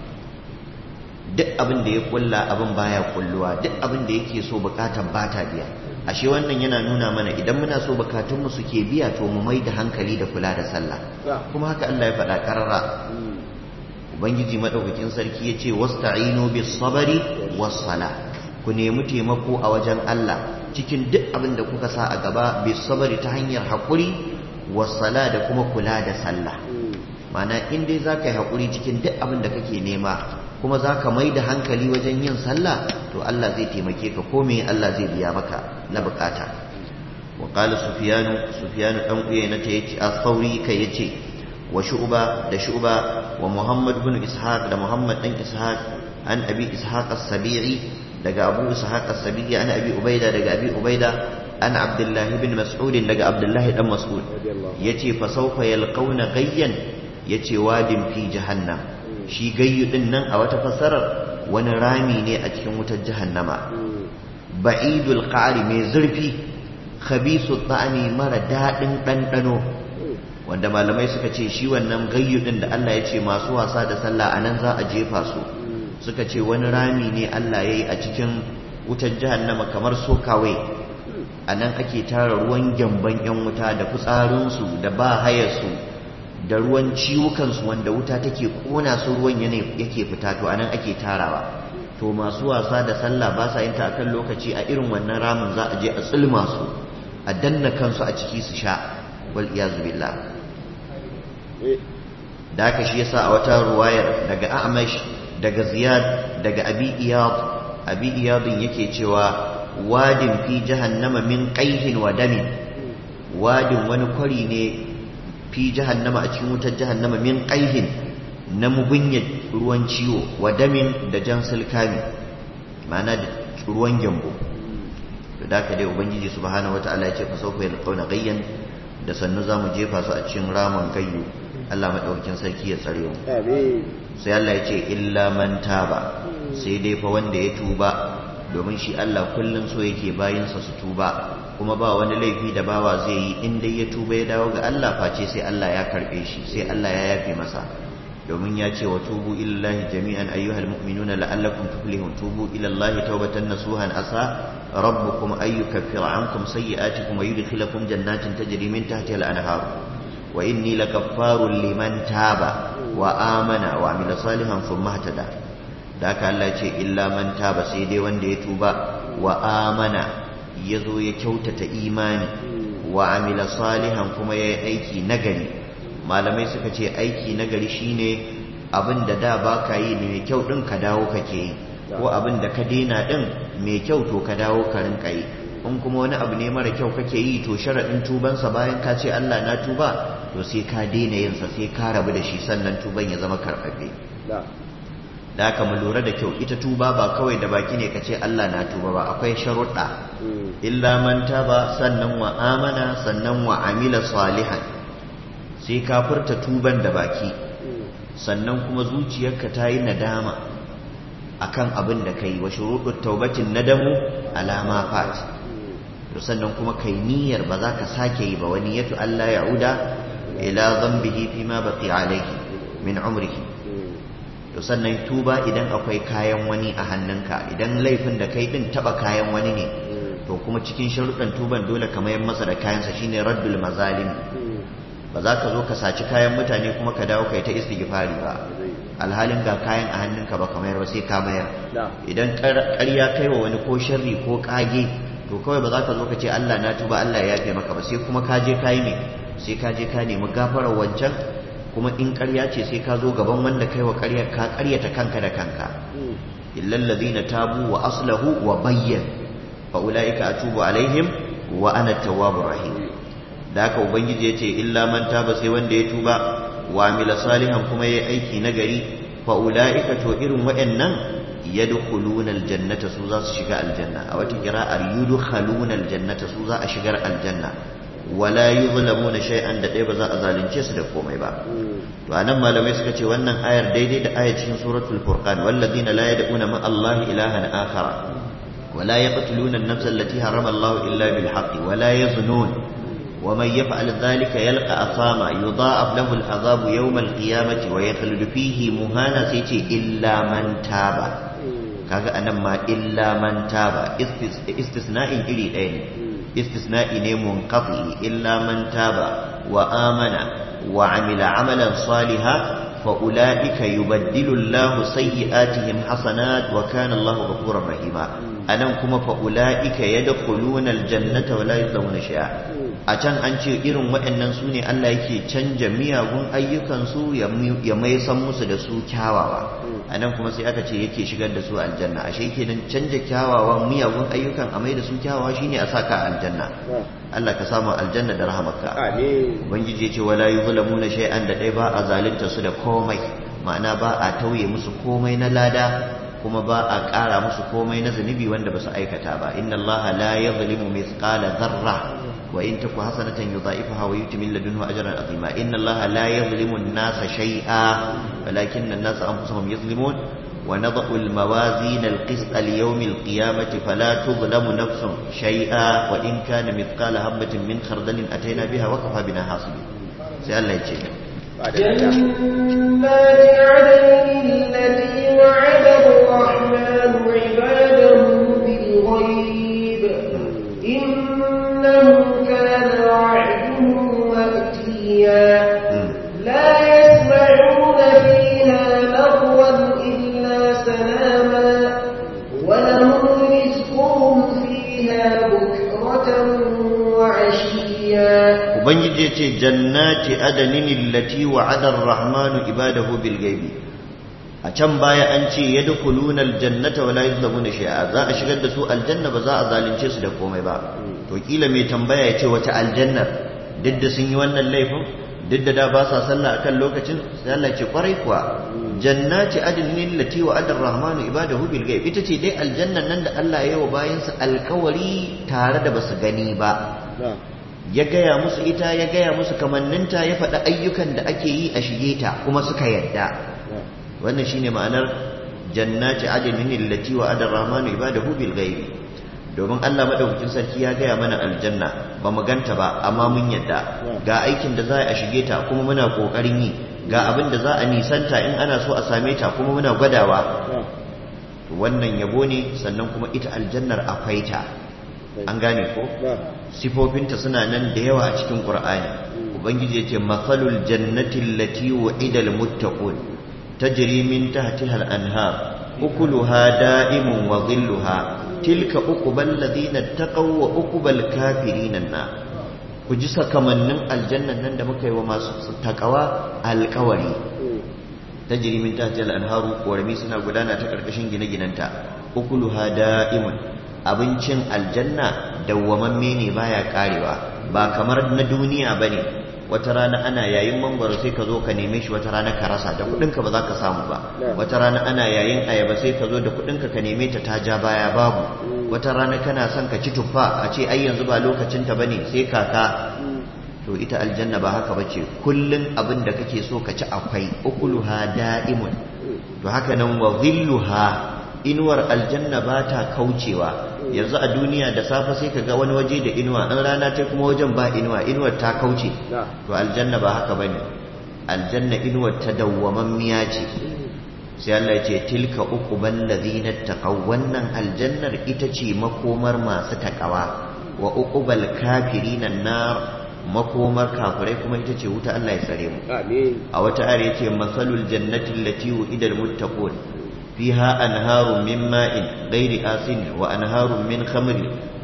duk abin da ya kulla abin baya kulluwa duk abin da yake so bukatan bata biya ashe wannan yana nuna mana idan muna so bukatunmu suke biya to mu mai da hankali da kula da sallah kuma haka Allah ya faɗa karara ubangiji madaukakin sarki ya ce wasta'inu bis sabari was sala ku nemi taimako a wajen Allah cikin duk abin da kuka sa a gaba bis sabari ta hanyar hakuri was sala da kuma kula da sallah ma'ana in dai zaka yi hakuri cikin duk abin da kake nema kuma za ka mai da hankali wajen yin sallah to Allah zai taimake ka ko me Allah zai biya maka na bukata wa qala sufyanu sufyanu dan uyayna ta yace as-sauri kai yace wa shu'ba da shu'ba wa muhammad ibn ishaq da muhammad dan ishaq an abi ishaq as-sabi'i daga abu ishaq as-sabi'i an abi ubaida daga abi ubaida an abdullah ibn mas'ud daga abdullah dan mas'ud yace fa sawfa yalqawna gayyan yace wadin fi jahannam shi gayyu din nan a wata fassarar wani rami ne a cikin wutar jahannama ba'idul qari mai zurfi khabisu ta'ami mara dadin dandano wanda malamai suka ce shi wannan gayyu din da Allah ya ce masu wasa da sallah anan za a jefa su suka ce wani rami ne Allah yayi a cikin wutar jahannama kamar sokawai anan ake tara ruwan gyamban yan wuta da fitsarinsu da ba hayarsu da ruwan ciwukansu wanda wuta take kona su ruwan yake fita to anan ake tarawa to masu wasa da sallah ba sa yin ta akan lokaci a irin wannan ramin za a je a tsulma su a danna kansu a ciki su sha wal iyazu billah da haka shi yasa a wata ruwayar daga Amash daga Ziyad daga Abi Iyad Abi Iyadin yake cewa wadin fi jahannama min qaihin wa damin wadin wani kwari ne fi jahannama a cikin wutar jahannama min qaihin na mugunyar ruwan ciwo wa damin da jan sulkami ma'ana da ruwan gyambo to da ka dai ubangiji subhanahu wataala ya ce fa sawfa yalqawna gayyan da sannu zamu jefa su a cikin ramin gayyu Allah madaukakin sarki ya tsare mu sai Allah ya ce illa man taba sai dai fa wanda ya tuba domin shi Allah kullum so yake bayinsa su tuba kuma ba wani laifi da bawa zai yi in dai ya tuba ya dawo ga Allah face sai Allah ya karbe shi sai Allah ya yafe masa domin ya ce wa tubu ilallahi jami'an ayyuhal mu'minuna la'allakum tuflihun tubu ilallahi tawbatan nasuhan asa rabbukum ay yukaffira ankum sayyi'atikum wa yudkhilakum jannatin tajri min tahtiha al-anhar wa inni lakaffarun liman taba wa amana wa amila salihan thumma ihtada da haka Allah ce illa man taba sai dai wanda ya tuba wa amana ya zo ya kyautata imani wa amila salihan kuma ya yi aiki nagari malamai suka ce aiki nagari shine abin da da ba ka yi mai kyau ɗin ka dawo kake yi ko abin da ka daina ɗin mai kyau to ka dawo ka rinka yi in kuma wani abu ne mara kyau kake yi to sharaɗin tubansa bayan ka ce Allah na tuba to sai ka daina yinsa sai ka rabu da shi sannan tuban ya zama karɓaɓɓe da haka mu lura da kyau ita tuba ba kawai da baki ne ka ce Allah na tuba ba akwai sharuɗa illa man taba sannan wa amana sannan wa amila salihan sai ka furta tuban da baki sannan kuma zuciyarka ta yi nadama akan abin da kai wa shuruɗut taubatin nadamu alama fat sannan kuma kai niyyar ba za ka sake yi ba wani yatu Allah ya'uda ila dhanbihi fima baqi alayhi min umrihi to sannan tuba idan akwai kayan wani a hannunka idan laifin da kai din taba kayan wani ne to kuma cikin sharuɗan tuban dole ka mayar masa da kayansa shine raddul mazalim ba za ka zo ka saci kayan mutane kuma ka dawo kai ta istighfari ba alhalin ga kayan a hannunka ba ka mayar ba sai ka mayar idan ƙarya kai wa wani ko sharri ko kage to kawai ba za ka zo ka ce Allah na tuba Allah ya yafe maka ba sai kuma ka je ka yi me sai ka je ka nemi gafarar wancan kuma in ƙarya ce sai ka zo gaban wanda kai wa ƙaryar ka ƙaryata kanka da kanka illal ladina tabu wa aslahu wa bayyan fa ulaika atubu alaihim wa ana tawwabur rahim da haka ubangiji yace illa man taba sai wanda ya tuba wa amila salihan kuma yayi aiki nagari fa ulaika to irin waɗannan yadkhuluna aljannata su za su shiga aljanna a wata qira'ar yudkhaluna aljannata su za a shigar aljanna wala yuzlamuna shay'an da dai ba za a zalunce su da komai ba to anan malamai suka ce wannan ayar daidai da ayar cikin suratul furqan walladina la yad'una ma Allah ilahan akhara wala yaqtuluna an-nafsa allati harrama Allah illa bil haqqi wala yaznun ومن يفعل ذلك يلقى أثاما يضاعف له العذاب يوم القيامة ويخلد فيه مهانا سيتي إلا من تاب kaga anan ma illa man taba istisna'in iri ɗaya ne istisna'i ne munqati illa man taba wa amana wa amila amalan saliha fa ulaika yubaddilu Allahu sayyi'atihim hasanat wa kana Allahu ghafurur rahima anan kuma fa ulaika yadkhuluna aljannata wa la yuzlamuna shay'a a can an ce irin waɗannan su ne Allah yake canja miyagun ayyukansu ya mai san musu da su kyawawa a nan kuma sai aka ce yake shigar da su aljanna ashe kenan canja kyawawan miyagun ayyukan a mai da su kyawawa shine a saka aljanna Allah ka samu aljanna da rahamarka ubangiji ya ce wala yuzlamuna shay'an da dai ba a zalunta su da komai ma'ana ba a tauye musu komai na lada kuma ba a ƙara musu komai na zunubi wanda ba su aikata ba inna allaha la yadhlimu mithqala dharra wa in taku hasanatan yudha'ifaha wa yuti min ladunhu ajran azima inna allaha la yadhlimu an-nasa shay'a walakinna an-nasa anfusahum yadhlimun wa nad'u al-mawazin al-qist li-yawm al-qiyamati fala tudhlamu nafsun shay'a wa in kana mithqala habatin min khardalin atayna biha wa kafa bina hasibin sai Allah ya ce جنات عدن التي وعد الرحمن عباده بالغيب إنه كان وعده مأتيا لا يسمعون فيها لغوا إلا سلاما ولهم رزقهم فيها بكرة وعشيا ubangiji ya ce jannati adanin allati wa'ada ar-rahmanu ibadahu bil ghaibi a can baya an ce yadkhuluna al-jannata wa la yuzlamuna shay'a za a shigar da su aljanna ba za a zalunce su da komai ba to kila mai tambaya ya ce wata aljannar duk da sun yi wannan laifin duk da da ba sa sallah akan lokacin sai Allah ce kwarai kuwa jannati adanin allati wa'ada ar-rahmanu ibadahu bil ghaibi ita ce dai aljannan nan da Allah ya yi wa bayansa alkawari tare da basu gani ba ya gaya musu ita ya gaya musu kamanninta ya faɗi ayyukan da ake yi a shige ta kuma suka yadda wannan shine ma'anar jannati adnin allati wa adar rahmanu ibadahu bil ghaibi domin Allah madaukakin sarki ya gaya mana aljanna ba mu ganta ba amma mun yadda ga aikin da za a shige ta kuma muna kokarin yi ga abin da za a nisanta in ana so a same ta kuma muna gwadawa wannan yabo ne sannan kuma ita aljannar akwai ta an gane ko sifofinta suna nan da yawa a cikin qur'ani ubangiji yace mathalul jannati allati wa'ida almuttaqun tajri min tahtiha al-anhar ukuluha da'imun wa dhilluha tilka uqbal ladina taqaw wa uqbal kafirin na ku ji sakamannin aljannan nan da muka yi wa masu takawa alkawari tajri min tahtiha al-anharu korami suna gudana ta karkashin gine-ginanta ukuluha da'imun abincin aljanna dawwamamme ne baya karewa ba kamar na duniya bane wata rana ana yayin mangwaro sai ka zo ka neme shi wata rana ka rasa da kudinka ba za ka samu ba wata rana ana yayin ayaba sai ka zo da kudinka ka neme ta ta ja baya babu wata rana kana son ka ci tuffa a ce ai yanzu ba lokacin ta bane sai kaka to ita aljanna ba haka bace kullun abin da kake so ka ci akwai ukuluha da'imun to haka nan wa dhilluha inuwar aljanna ba ta kaucewa yanzu a duniya da safe sai ka ga wani waje da inuwa an rana ta kuma wajen ba inuwa inuwar ta kauce to aljanna ba haka bane aljanna inuwar ta dawwamammiya ce sai Allah ya ce tilka uqbal ladina taqaw wannan aljannar ita ce makomar masu takawa wa uqbal kafirin nar makomar kafirai kuma ita ce wuta Allah ya tsare mu a wata ayar yace masalul jannati allati wu'ida almuttaqun فيها أنهار من ماء غير آسن وأنهار من خمر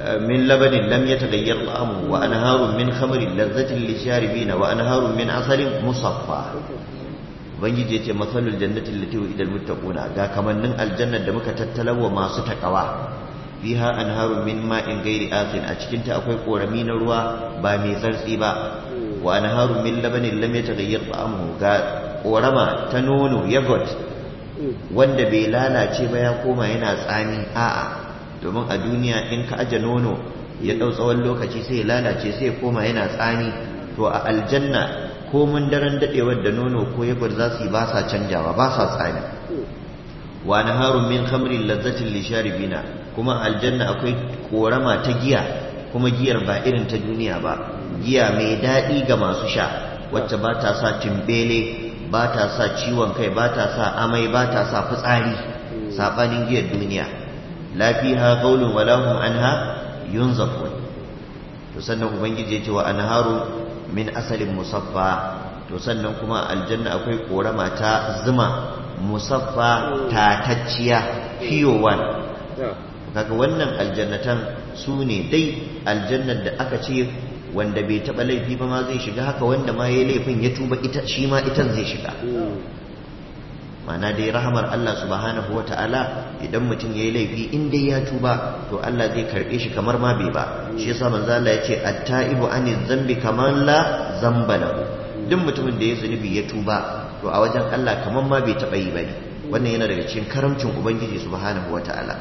min labanin lam yataghayyar ta'amuhu wa anharun min khamrin lazzatin lisharibina wa anharun min asalin musaffa ubangiji yace masalul jannati allati wa'ida almuttaquna ga kamannin aljannar da muka tattalawa masu takawa fiha anharun min ma'in ghairi asin a cikin ta akwai korami na ruwa ba mai zartsi ba wa anharun min labanin lam yataghayyar ta'amuhu ga korama ta nono yogurt wanda bai lalace ba ya koma yana tsami a'a domin a duniya in ka aje nono ya dau tsawon lokaci sai ya lalace sai ya koma yana tsami to a aljanna ko mun daren dadewar da nono ko yagwar za su yi ba sa canjawa ba sa tsami wa naharun min khamrin lazzatin lisharibina kuma aljanna akwai korama ta giya kuma giyar ba irin ta duniya ba giya mai daɗi ga masu sha wacce ba ta sa timbele ba ta sa ciwon kai ba ta sa amai ba ta sa fitsari saɓanin giyar duniya lafiha gaulun walahum anha yunzafun to sannan ubangiji ya ce wa anharu min asalin musaffa to sannan kuma aljanna akwai korama ta zuma musaffa tatacciya fiyowan kaga wannan aljannatan su ne dai aljannar da aka ce wanda bai taɓa laifi ba ma zai shiga haka wanda ma ya laifin ya tuba ita shi ma itan zai shiga mana dai rahamar Allah subhanahu wa ta'ala idan mutum ya yi laifi in dai ya tuba to Allah zai karɓe shi kamar ma bai ba shi yasa manzo Allah ya ce at-taibu ani zambi kaman la zamba lahu duk mutumin da ya zunubi ya tuba to a wajen Allah kamar ma bai taɓa yi bane wannan yana daga cikin karamcin ubangiji subhanahu wa ta'ala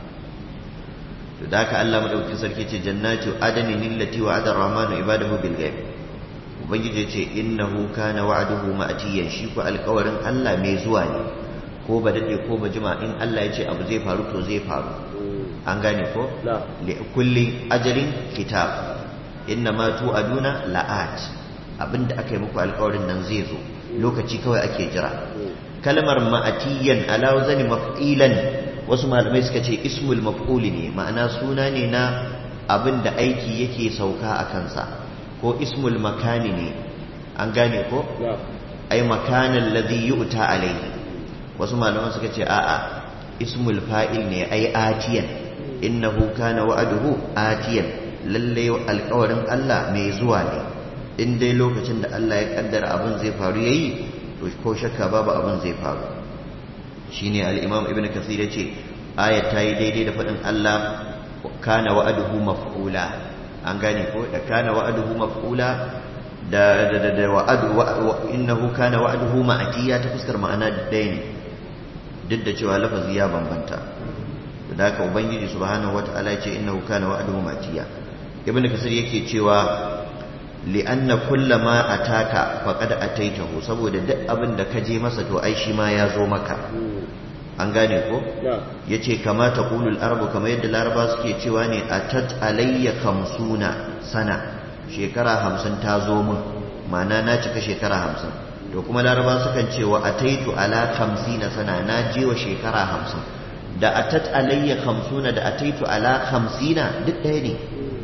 to da haka Allah madaukakin sarki ce jannatu adani lillati wa'ada ar-rahmanu ibadahu bil ghaib ubangiji ce innahu kana wa'duhu ma'tiyan shi ko alƙawarin Allah mai zuwa ne ko ba dade ko ba jima in Allah ya ce abu zai faru to zai faru an gane ko li kulli ajalin kitab inna ma tu'aduna la'at abinda aka yi muku alƙawarin nan zai zo lokaci kawai ake jira kalmar ma'atiyan ala wazani maf'ilan wasu malamai suka ce ismul maf'uli ne ma'ana suna ne na abin da aiki yake sauka a kansa ko ismul makani ne an gane ko ai makanan ladhi yu'ta alayhi wasu malaman suka ce a'a ismul fa'il ne ai atiyan innahu kana wa'aduhu atiyan lalle alƙawarin Allah mai zuwa ne in dai lokacin da Allah ya kaddara abin zai faru yayi to ko shakka babu abin zai faru shine al-imam ibn kathir yace ayat ta yi daidai da faɗin Allah kana wa'aduhu maf'ula an gane ko da kana wa'aduhu maf'ula da da da, da wa'adu innahu kana wa'aduhu ma'atiya ta fuskar ma'ana ɗaya ne duk da cewa lafazi ya bambanta da haka ubangiji subhanahu wata'ala yace innahu kana wa'aduhu ma'atiya ibn kathir yake cewa li'anna kullama ataka faqad ataitahu saboda duk abin da ka je masa to ai shi ma ya zo maka an gane ko yace kama taqulul arabu kama yadda laraba suke cewa ne atat alayya kamsuna sana shekara hamsin ta zo min ma'ana na cika shekara hamsin to kuma laraba sukan cewa ataitu ala kamsina sana na je wa shekara hamsin da atat alayya kamsuna da ataitu ala kamsina duk ɗaya ne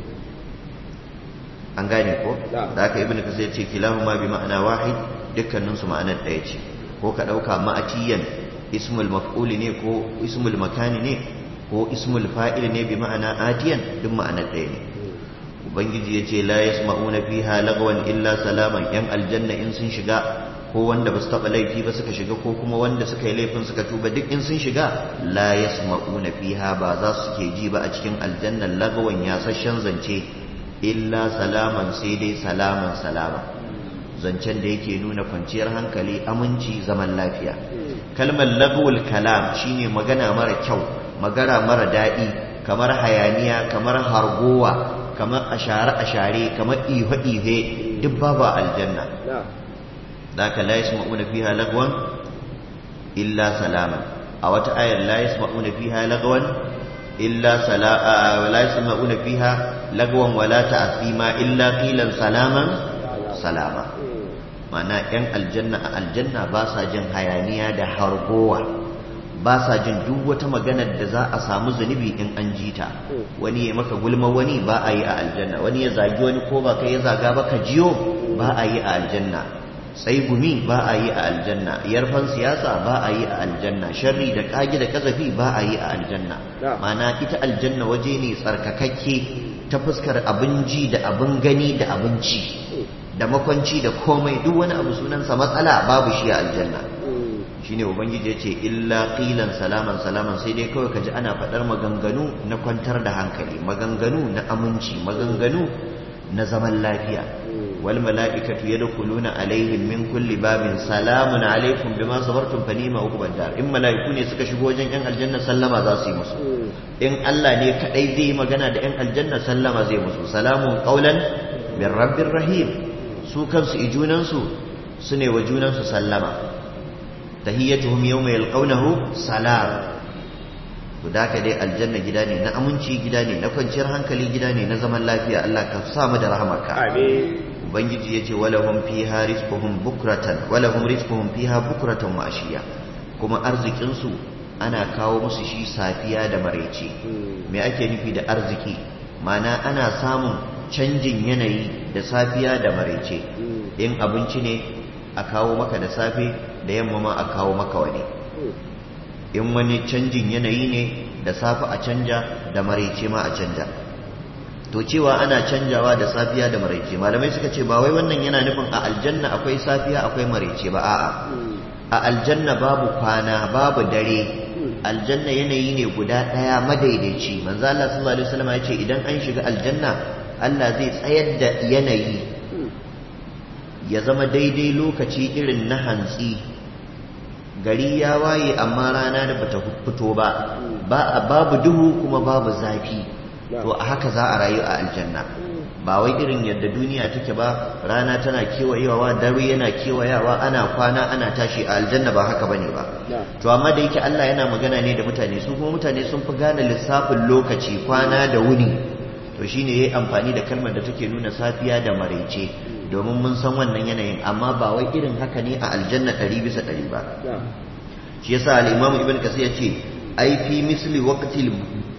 an gane ko da aka ibnu kasir ce kilahuma bi ma'ana wahid dukkanin su ma'anar ɗaya ce ko ka ɗauka ma'atiyan ismul maf'ul ne ko ismul makani ne ko ismul fa'il ne bi ma'ana atiyan duk ma'anar ɗaya ne ubangiji ya ce la yasma'una fiha lagwan illa salaman yan aljanna in sun shiga ko wanda ba su taɓa laifi ba suka shiga ko kuma wanda suka yi laifin suka tuba duk in sun shiga la yasma'una fiha ba za su ke ji ba a cikin aljanna lagwan yasasshen zance illa salaman sai dai salaman salama zancen da yake nuna kwanciyar hankali aminci zaman lafiya kalmar lagwul kalam shine magana mara kyau magana mara daɗi kamar hayaniya kamar hargowa kamar ashare-ashare kamar ihe-ihe duk babu aljanna da ka la yasma'una fiha lagwan illa salaman a wata ayar la yasma'una fiha lagwan illa sala'a la yasma'una fiha lagwan wala ta'thima illa qilan salaman salama mana yan aljanna a aljanna ba sa jin hayaniya da hargowa ba sa jin duk wata maganar da za a samu zunubi in an ji ta wani ya maka gulma wani ba a yi a aljanna wani ya zagi wani ko ba kai ya zaga ba ka jiyo ba a yi a aljanna gumi ba a yi a aljanna yarfan siyasa ba a yi a aljanna sharri da kage da kazafi ba a yi a aljanna mana ita aljanna waje ne tsarkakakke ta fuskar abin ji da abin gani da abinci da makwanci da komai duk wani abu sunansa matsala babu shi a aljanna shine ubangiji ya ce illa qilan salaman salaman sai dai kawai kaji ana faɗar maganganu na kwantar da hankali maganganu na aminci maganganu na zaman lafiya wal mala'ikatu yadkhuluna alaihim min kulli babin salamun alaikum bima sabartum fa ni'ma uqbad dar in mala'iku ne suka shigo wajen yan aljanna sallama za su yi musu in Allah ne kadai zai magana da yan aljanna sallama zai musu salamun qaulan min rabbir rahim su kansu ijunansu su ne wa junansu sallama tahiyyatuhum yawma yalqawnahu salam to da ka dai aljanna gida ne na aminci gida ne na kwanciyar hankali gida ne na zaman lafiya Allah ka sa mu da rahamarka amin ubangiji yace walahum fiha rizquhum bukratan walahum rizquhum fiha bukratan wa ashiya kuma arzikin su ana kawo musu shi safiya da maraice me ake nufi da arziki mana ana samun canjin yanayi da safiya da maraice in abinci ne a kawo maka da safe da yamma ma a kawo maka wani in wani canjin yanayi ne da safe a canja da maraice ma a canja to cewa ana canjawa da safiya da maraice malamai suka ce ba wai wannan yana nufin a aljanna akwai safiya akwai maraice ba a'a a aljanna babu kwana babu dare aljanna yanayi ne guda ɗaya madaidaici manzo Allah sallallahu alaihi wasallam ya ce idan an shiga aljanna Allah zai tsayar da yanayi ya zama daidai lokaci irin na hantsi gari ya waye amma rana da bata fito ba ba babu duhu kuma babu zafi to a haka za a rayu a aljanna ba wai irin yadda duniya take ba rana tana kewayewa dare yana kewayawa ana kwana ana tashi a aljanna ba haka bane ba to amma da yake Allah yana magana ne da mutane su kuma mutane sun fi gane lissafin lokaci kwana da wuni to shine yayi amfani da kalmar da take nuna safiya da maraice domin mun san wannan yanayin amma ba wai irin haka ne a aljanna ɗari bisa ɗari ba shi yasa al-imam ibn kasir ya ce ai fi misli waqtil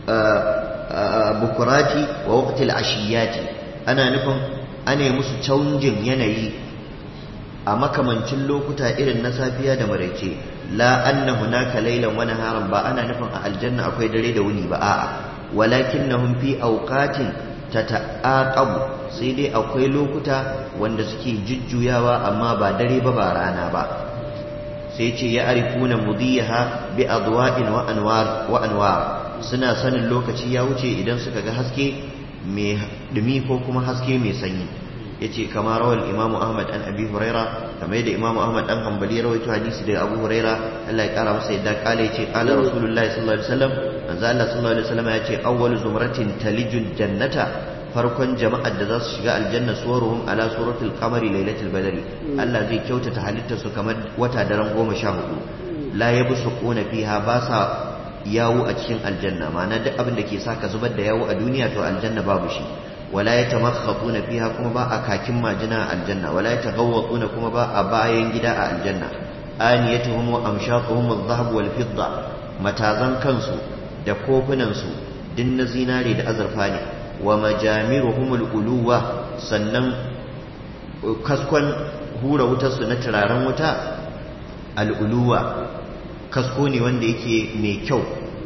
bukurati wa waqtil ashiyati ana nufin ana musu canjin yanayi a makamancin lokuta irin na safiya da maraice la anna hunaka laylan wa naharan ba ana nufin a aljanna akwai dare da wuni ba a'a walakinnahum fi awqatin tata'aqabu sai dai akwai lokuta wanda suke jujjuyawa amma ba dare ba ba rana ba sai ce ya arifuna mudiyaha bi adwa'in wa anwar wa anwar suna sanin lokaci ya wuce idan suka ga haske mai dumi ko kuma haske mai sanyi yace kama rawal imamu ahmad an abi huraira kamar yadda imamu ahmad dan hanbali rawaito hadisi daga abu huraira Allah ya kara masa yadda kala yace qala rasulullahi sallallahu alaihi wasallam manzo Allah sallallahu alaihi wasallam yace awwal zumratin talijul jannata farkon jama'ar da za su shiga aljanna suwaruhum ala suratul qamari lailatul badri Allah zai kyautata halittar su kamar wata daren goma sha hudu la yabsuquna fiha ba sa yawo a cikin aljanna ma'ana duk abin da ke sa ka zubar da yawo a duniya to aljanna babu shi wala yatamakhatuna fiha kuma ba a kakin majina a aljanna wala yataghawwatuna kuma ba a bayan gida a aljanna aniyatuhum wa amshaquhum adh-dhahab wal fidda matazan kansu da kofunan su din na zinare da azurfa ne wa majamiruhum al-uluwa sannan kaskon hura wutar su na turaren wuta al-uluwa kasko ne wanda yake mai kyau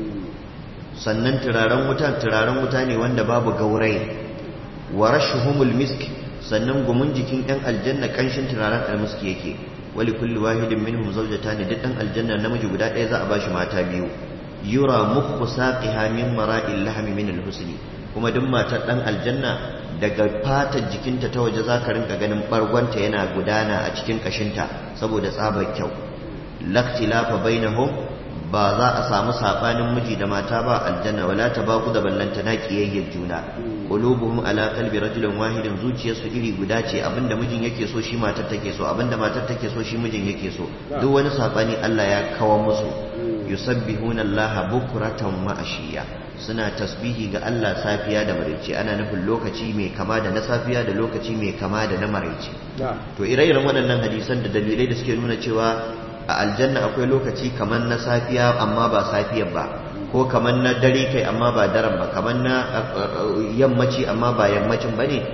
sannan turaren wuta turaren wuta ne wanda babu gaurai wa rashuhumul misk sannan gumin jikin ɗan aljanna kanshin turaren almiski yake wali kulli wahidin minhum zawjatan duk ɗan aljanna namiji guda ɗaya za a bashi mata biyu yura mukhu saqiha min mara'il lahmi min al-husni kuma duk matar ɗan aljanna daga fatar jikinta ta waje za ka rinka ganin bargonta yana gudana a cikin kashinta saboda tsabar kyau laktilafa bainahum ba za a samu sabanin miji da mata ba aljanna wala tabaku da ballanta na kiyayyar juna qulubuhum ala qalbi rajulin wahidin zuciyarsu iri guda ce abinda mijin yake so shi matar take so abinda matar take so shi mijin yake so duk wani sabani Allah ya kawo musu yusabbihuna Allah bukratan wa ashiya suna tasbihi ga Allah safiya da maraice ana nufin lokaci mai kama da na safiya da lokaci mai kama da na maraice to ire-iren waɗannan hadisan da dalilai da suke nuna cewa a aljanna akwai lokaci kamar na safiya amma ba safiyar ba ko kamar na dare kai amma ba daren ba kamar na yammaci amma ba yammacin ba ne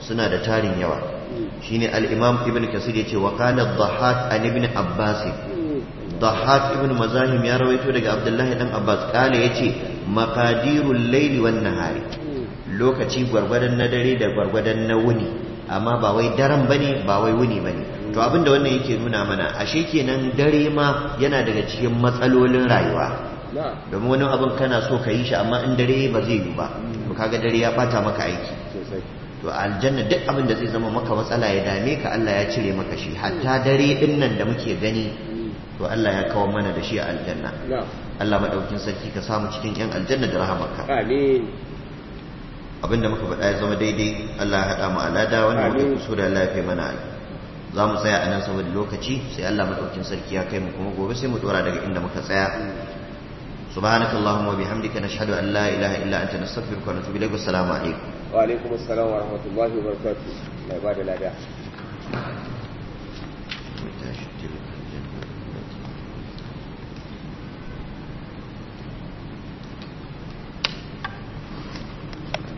suna da tarin yawa shine al-imam ibn kasir yace wa qala ad-dhahhak an ibn abbas dhahhak ibn mazahim ya rawaito daga abdullahi dan abbas kale yace maqadirul layli wan nahari lokaci gwargwadon na dare da gwargwadon na wuni amma ba wai daren bane ba wai wuni bane to abinda wannan yake nuna mana ashe kenan dare ma yana daga cikin matsalolin rayuwa na domin wani abin kana so ka yi shi amma in dare ba zai yi ba to kaga dare ya bata maka aiki sosai to a aljanna duk abin da zai zama maka matsala ya dame ka Allah ya cire maka shi hatta dare din nan da muke gani to Allah ya kawo mana da shi a aljanna na Allah madaukin sarki ka samu cikin yan aljanna da rahamarka amin abinda muka faɗa ya zama daidai Allah ya haɗa mu alada wanda muka Amin. kusura Allah ya fi mana za mu tsaya a nan saboda lokaci sai Allah madaukin sarki ya kai mu kuma gobe sai mu dora daga inda muka tsaya سبحانك اللهم وبحمدك نشهد أن لا إله إلا أنت نستغفرك ونتوب إليك والسلام عليكم wa alaikum assalam wa rahmatullahi wa barakatuh mai ba da lada متى شتلك الجنة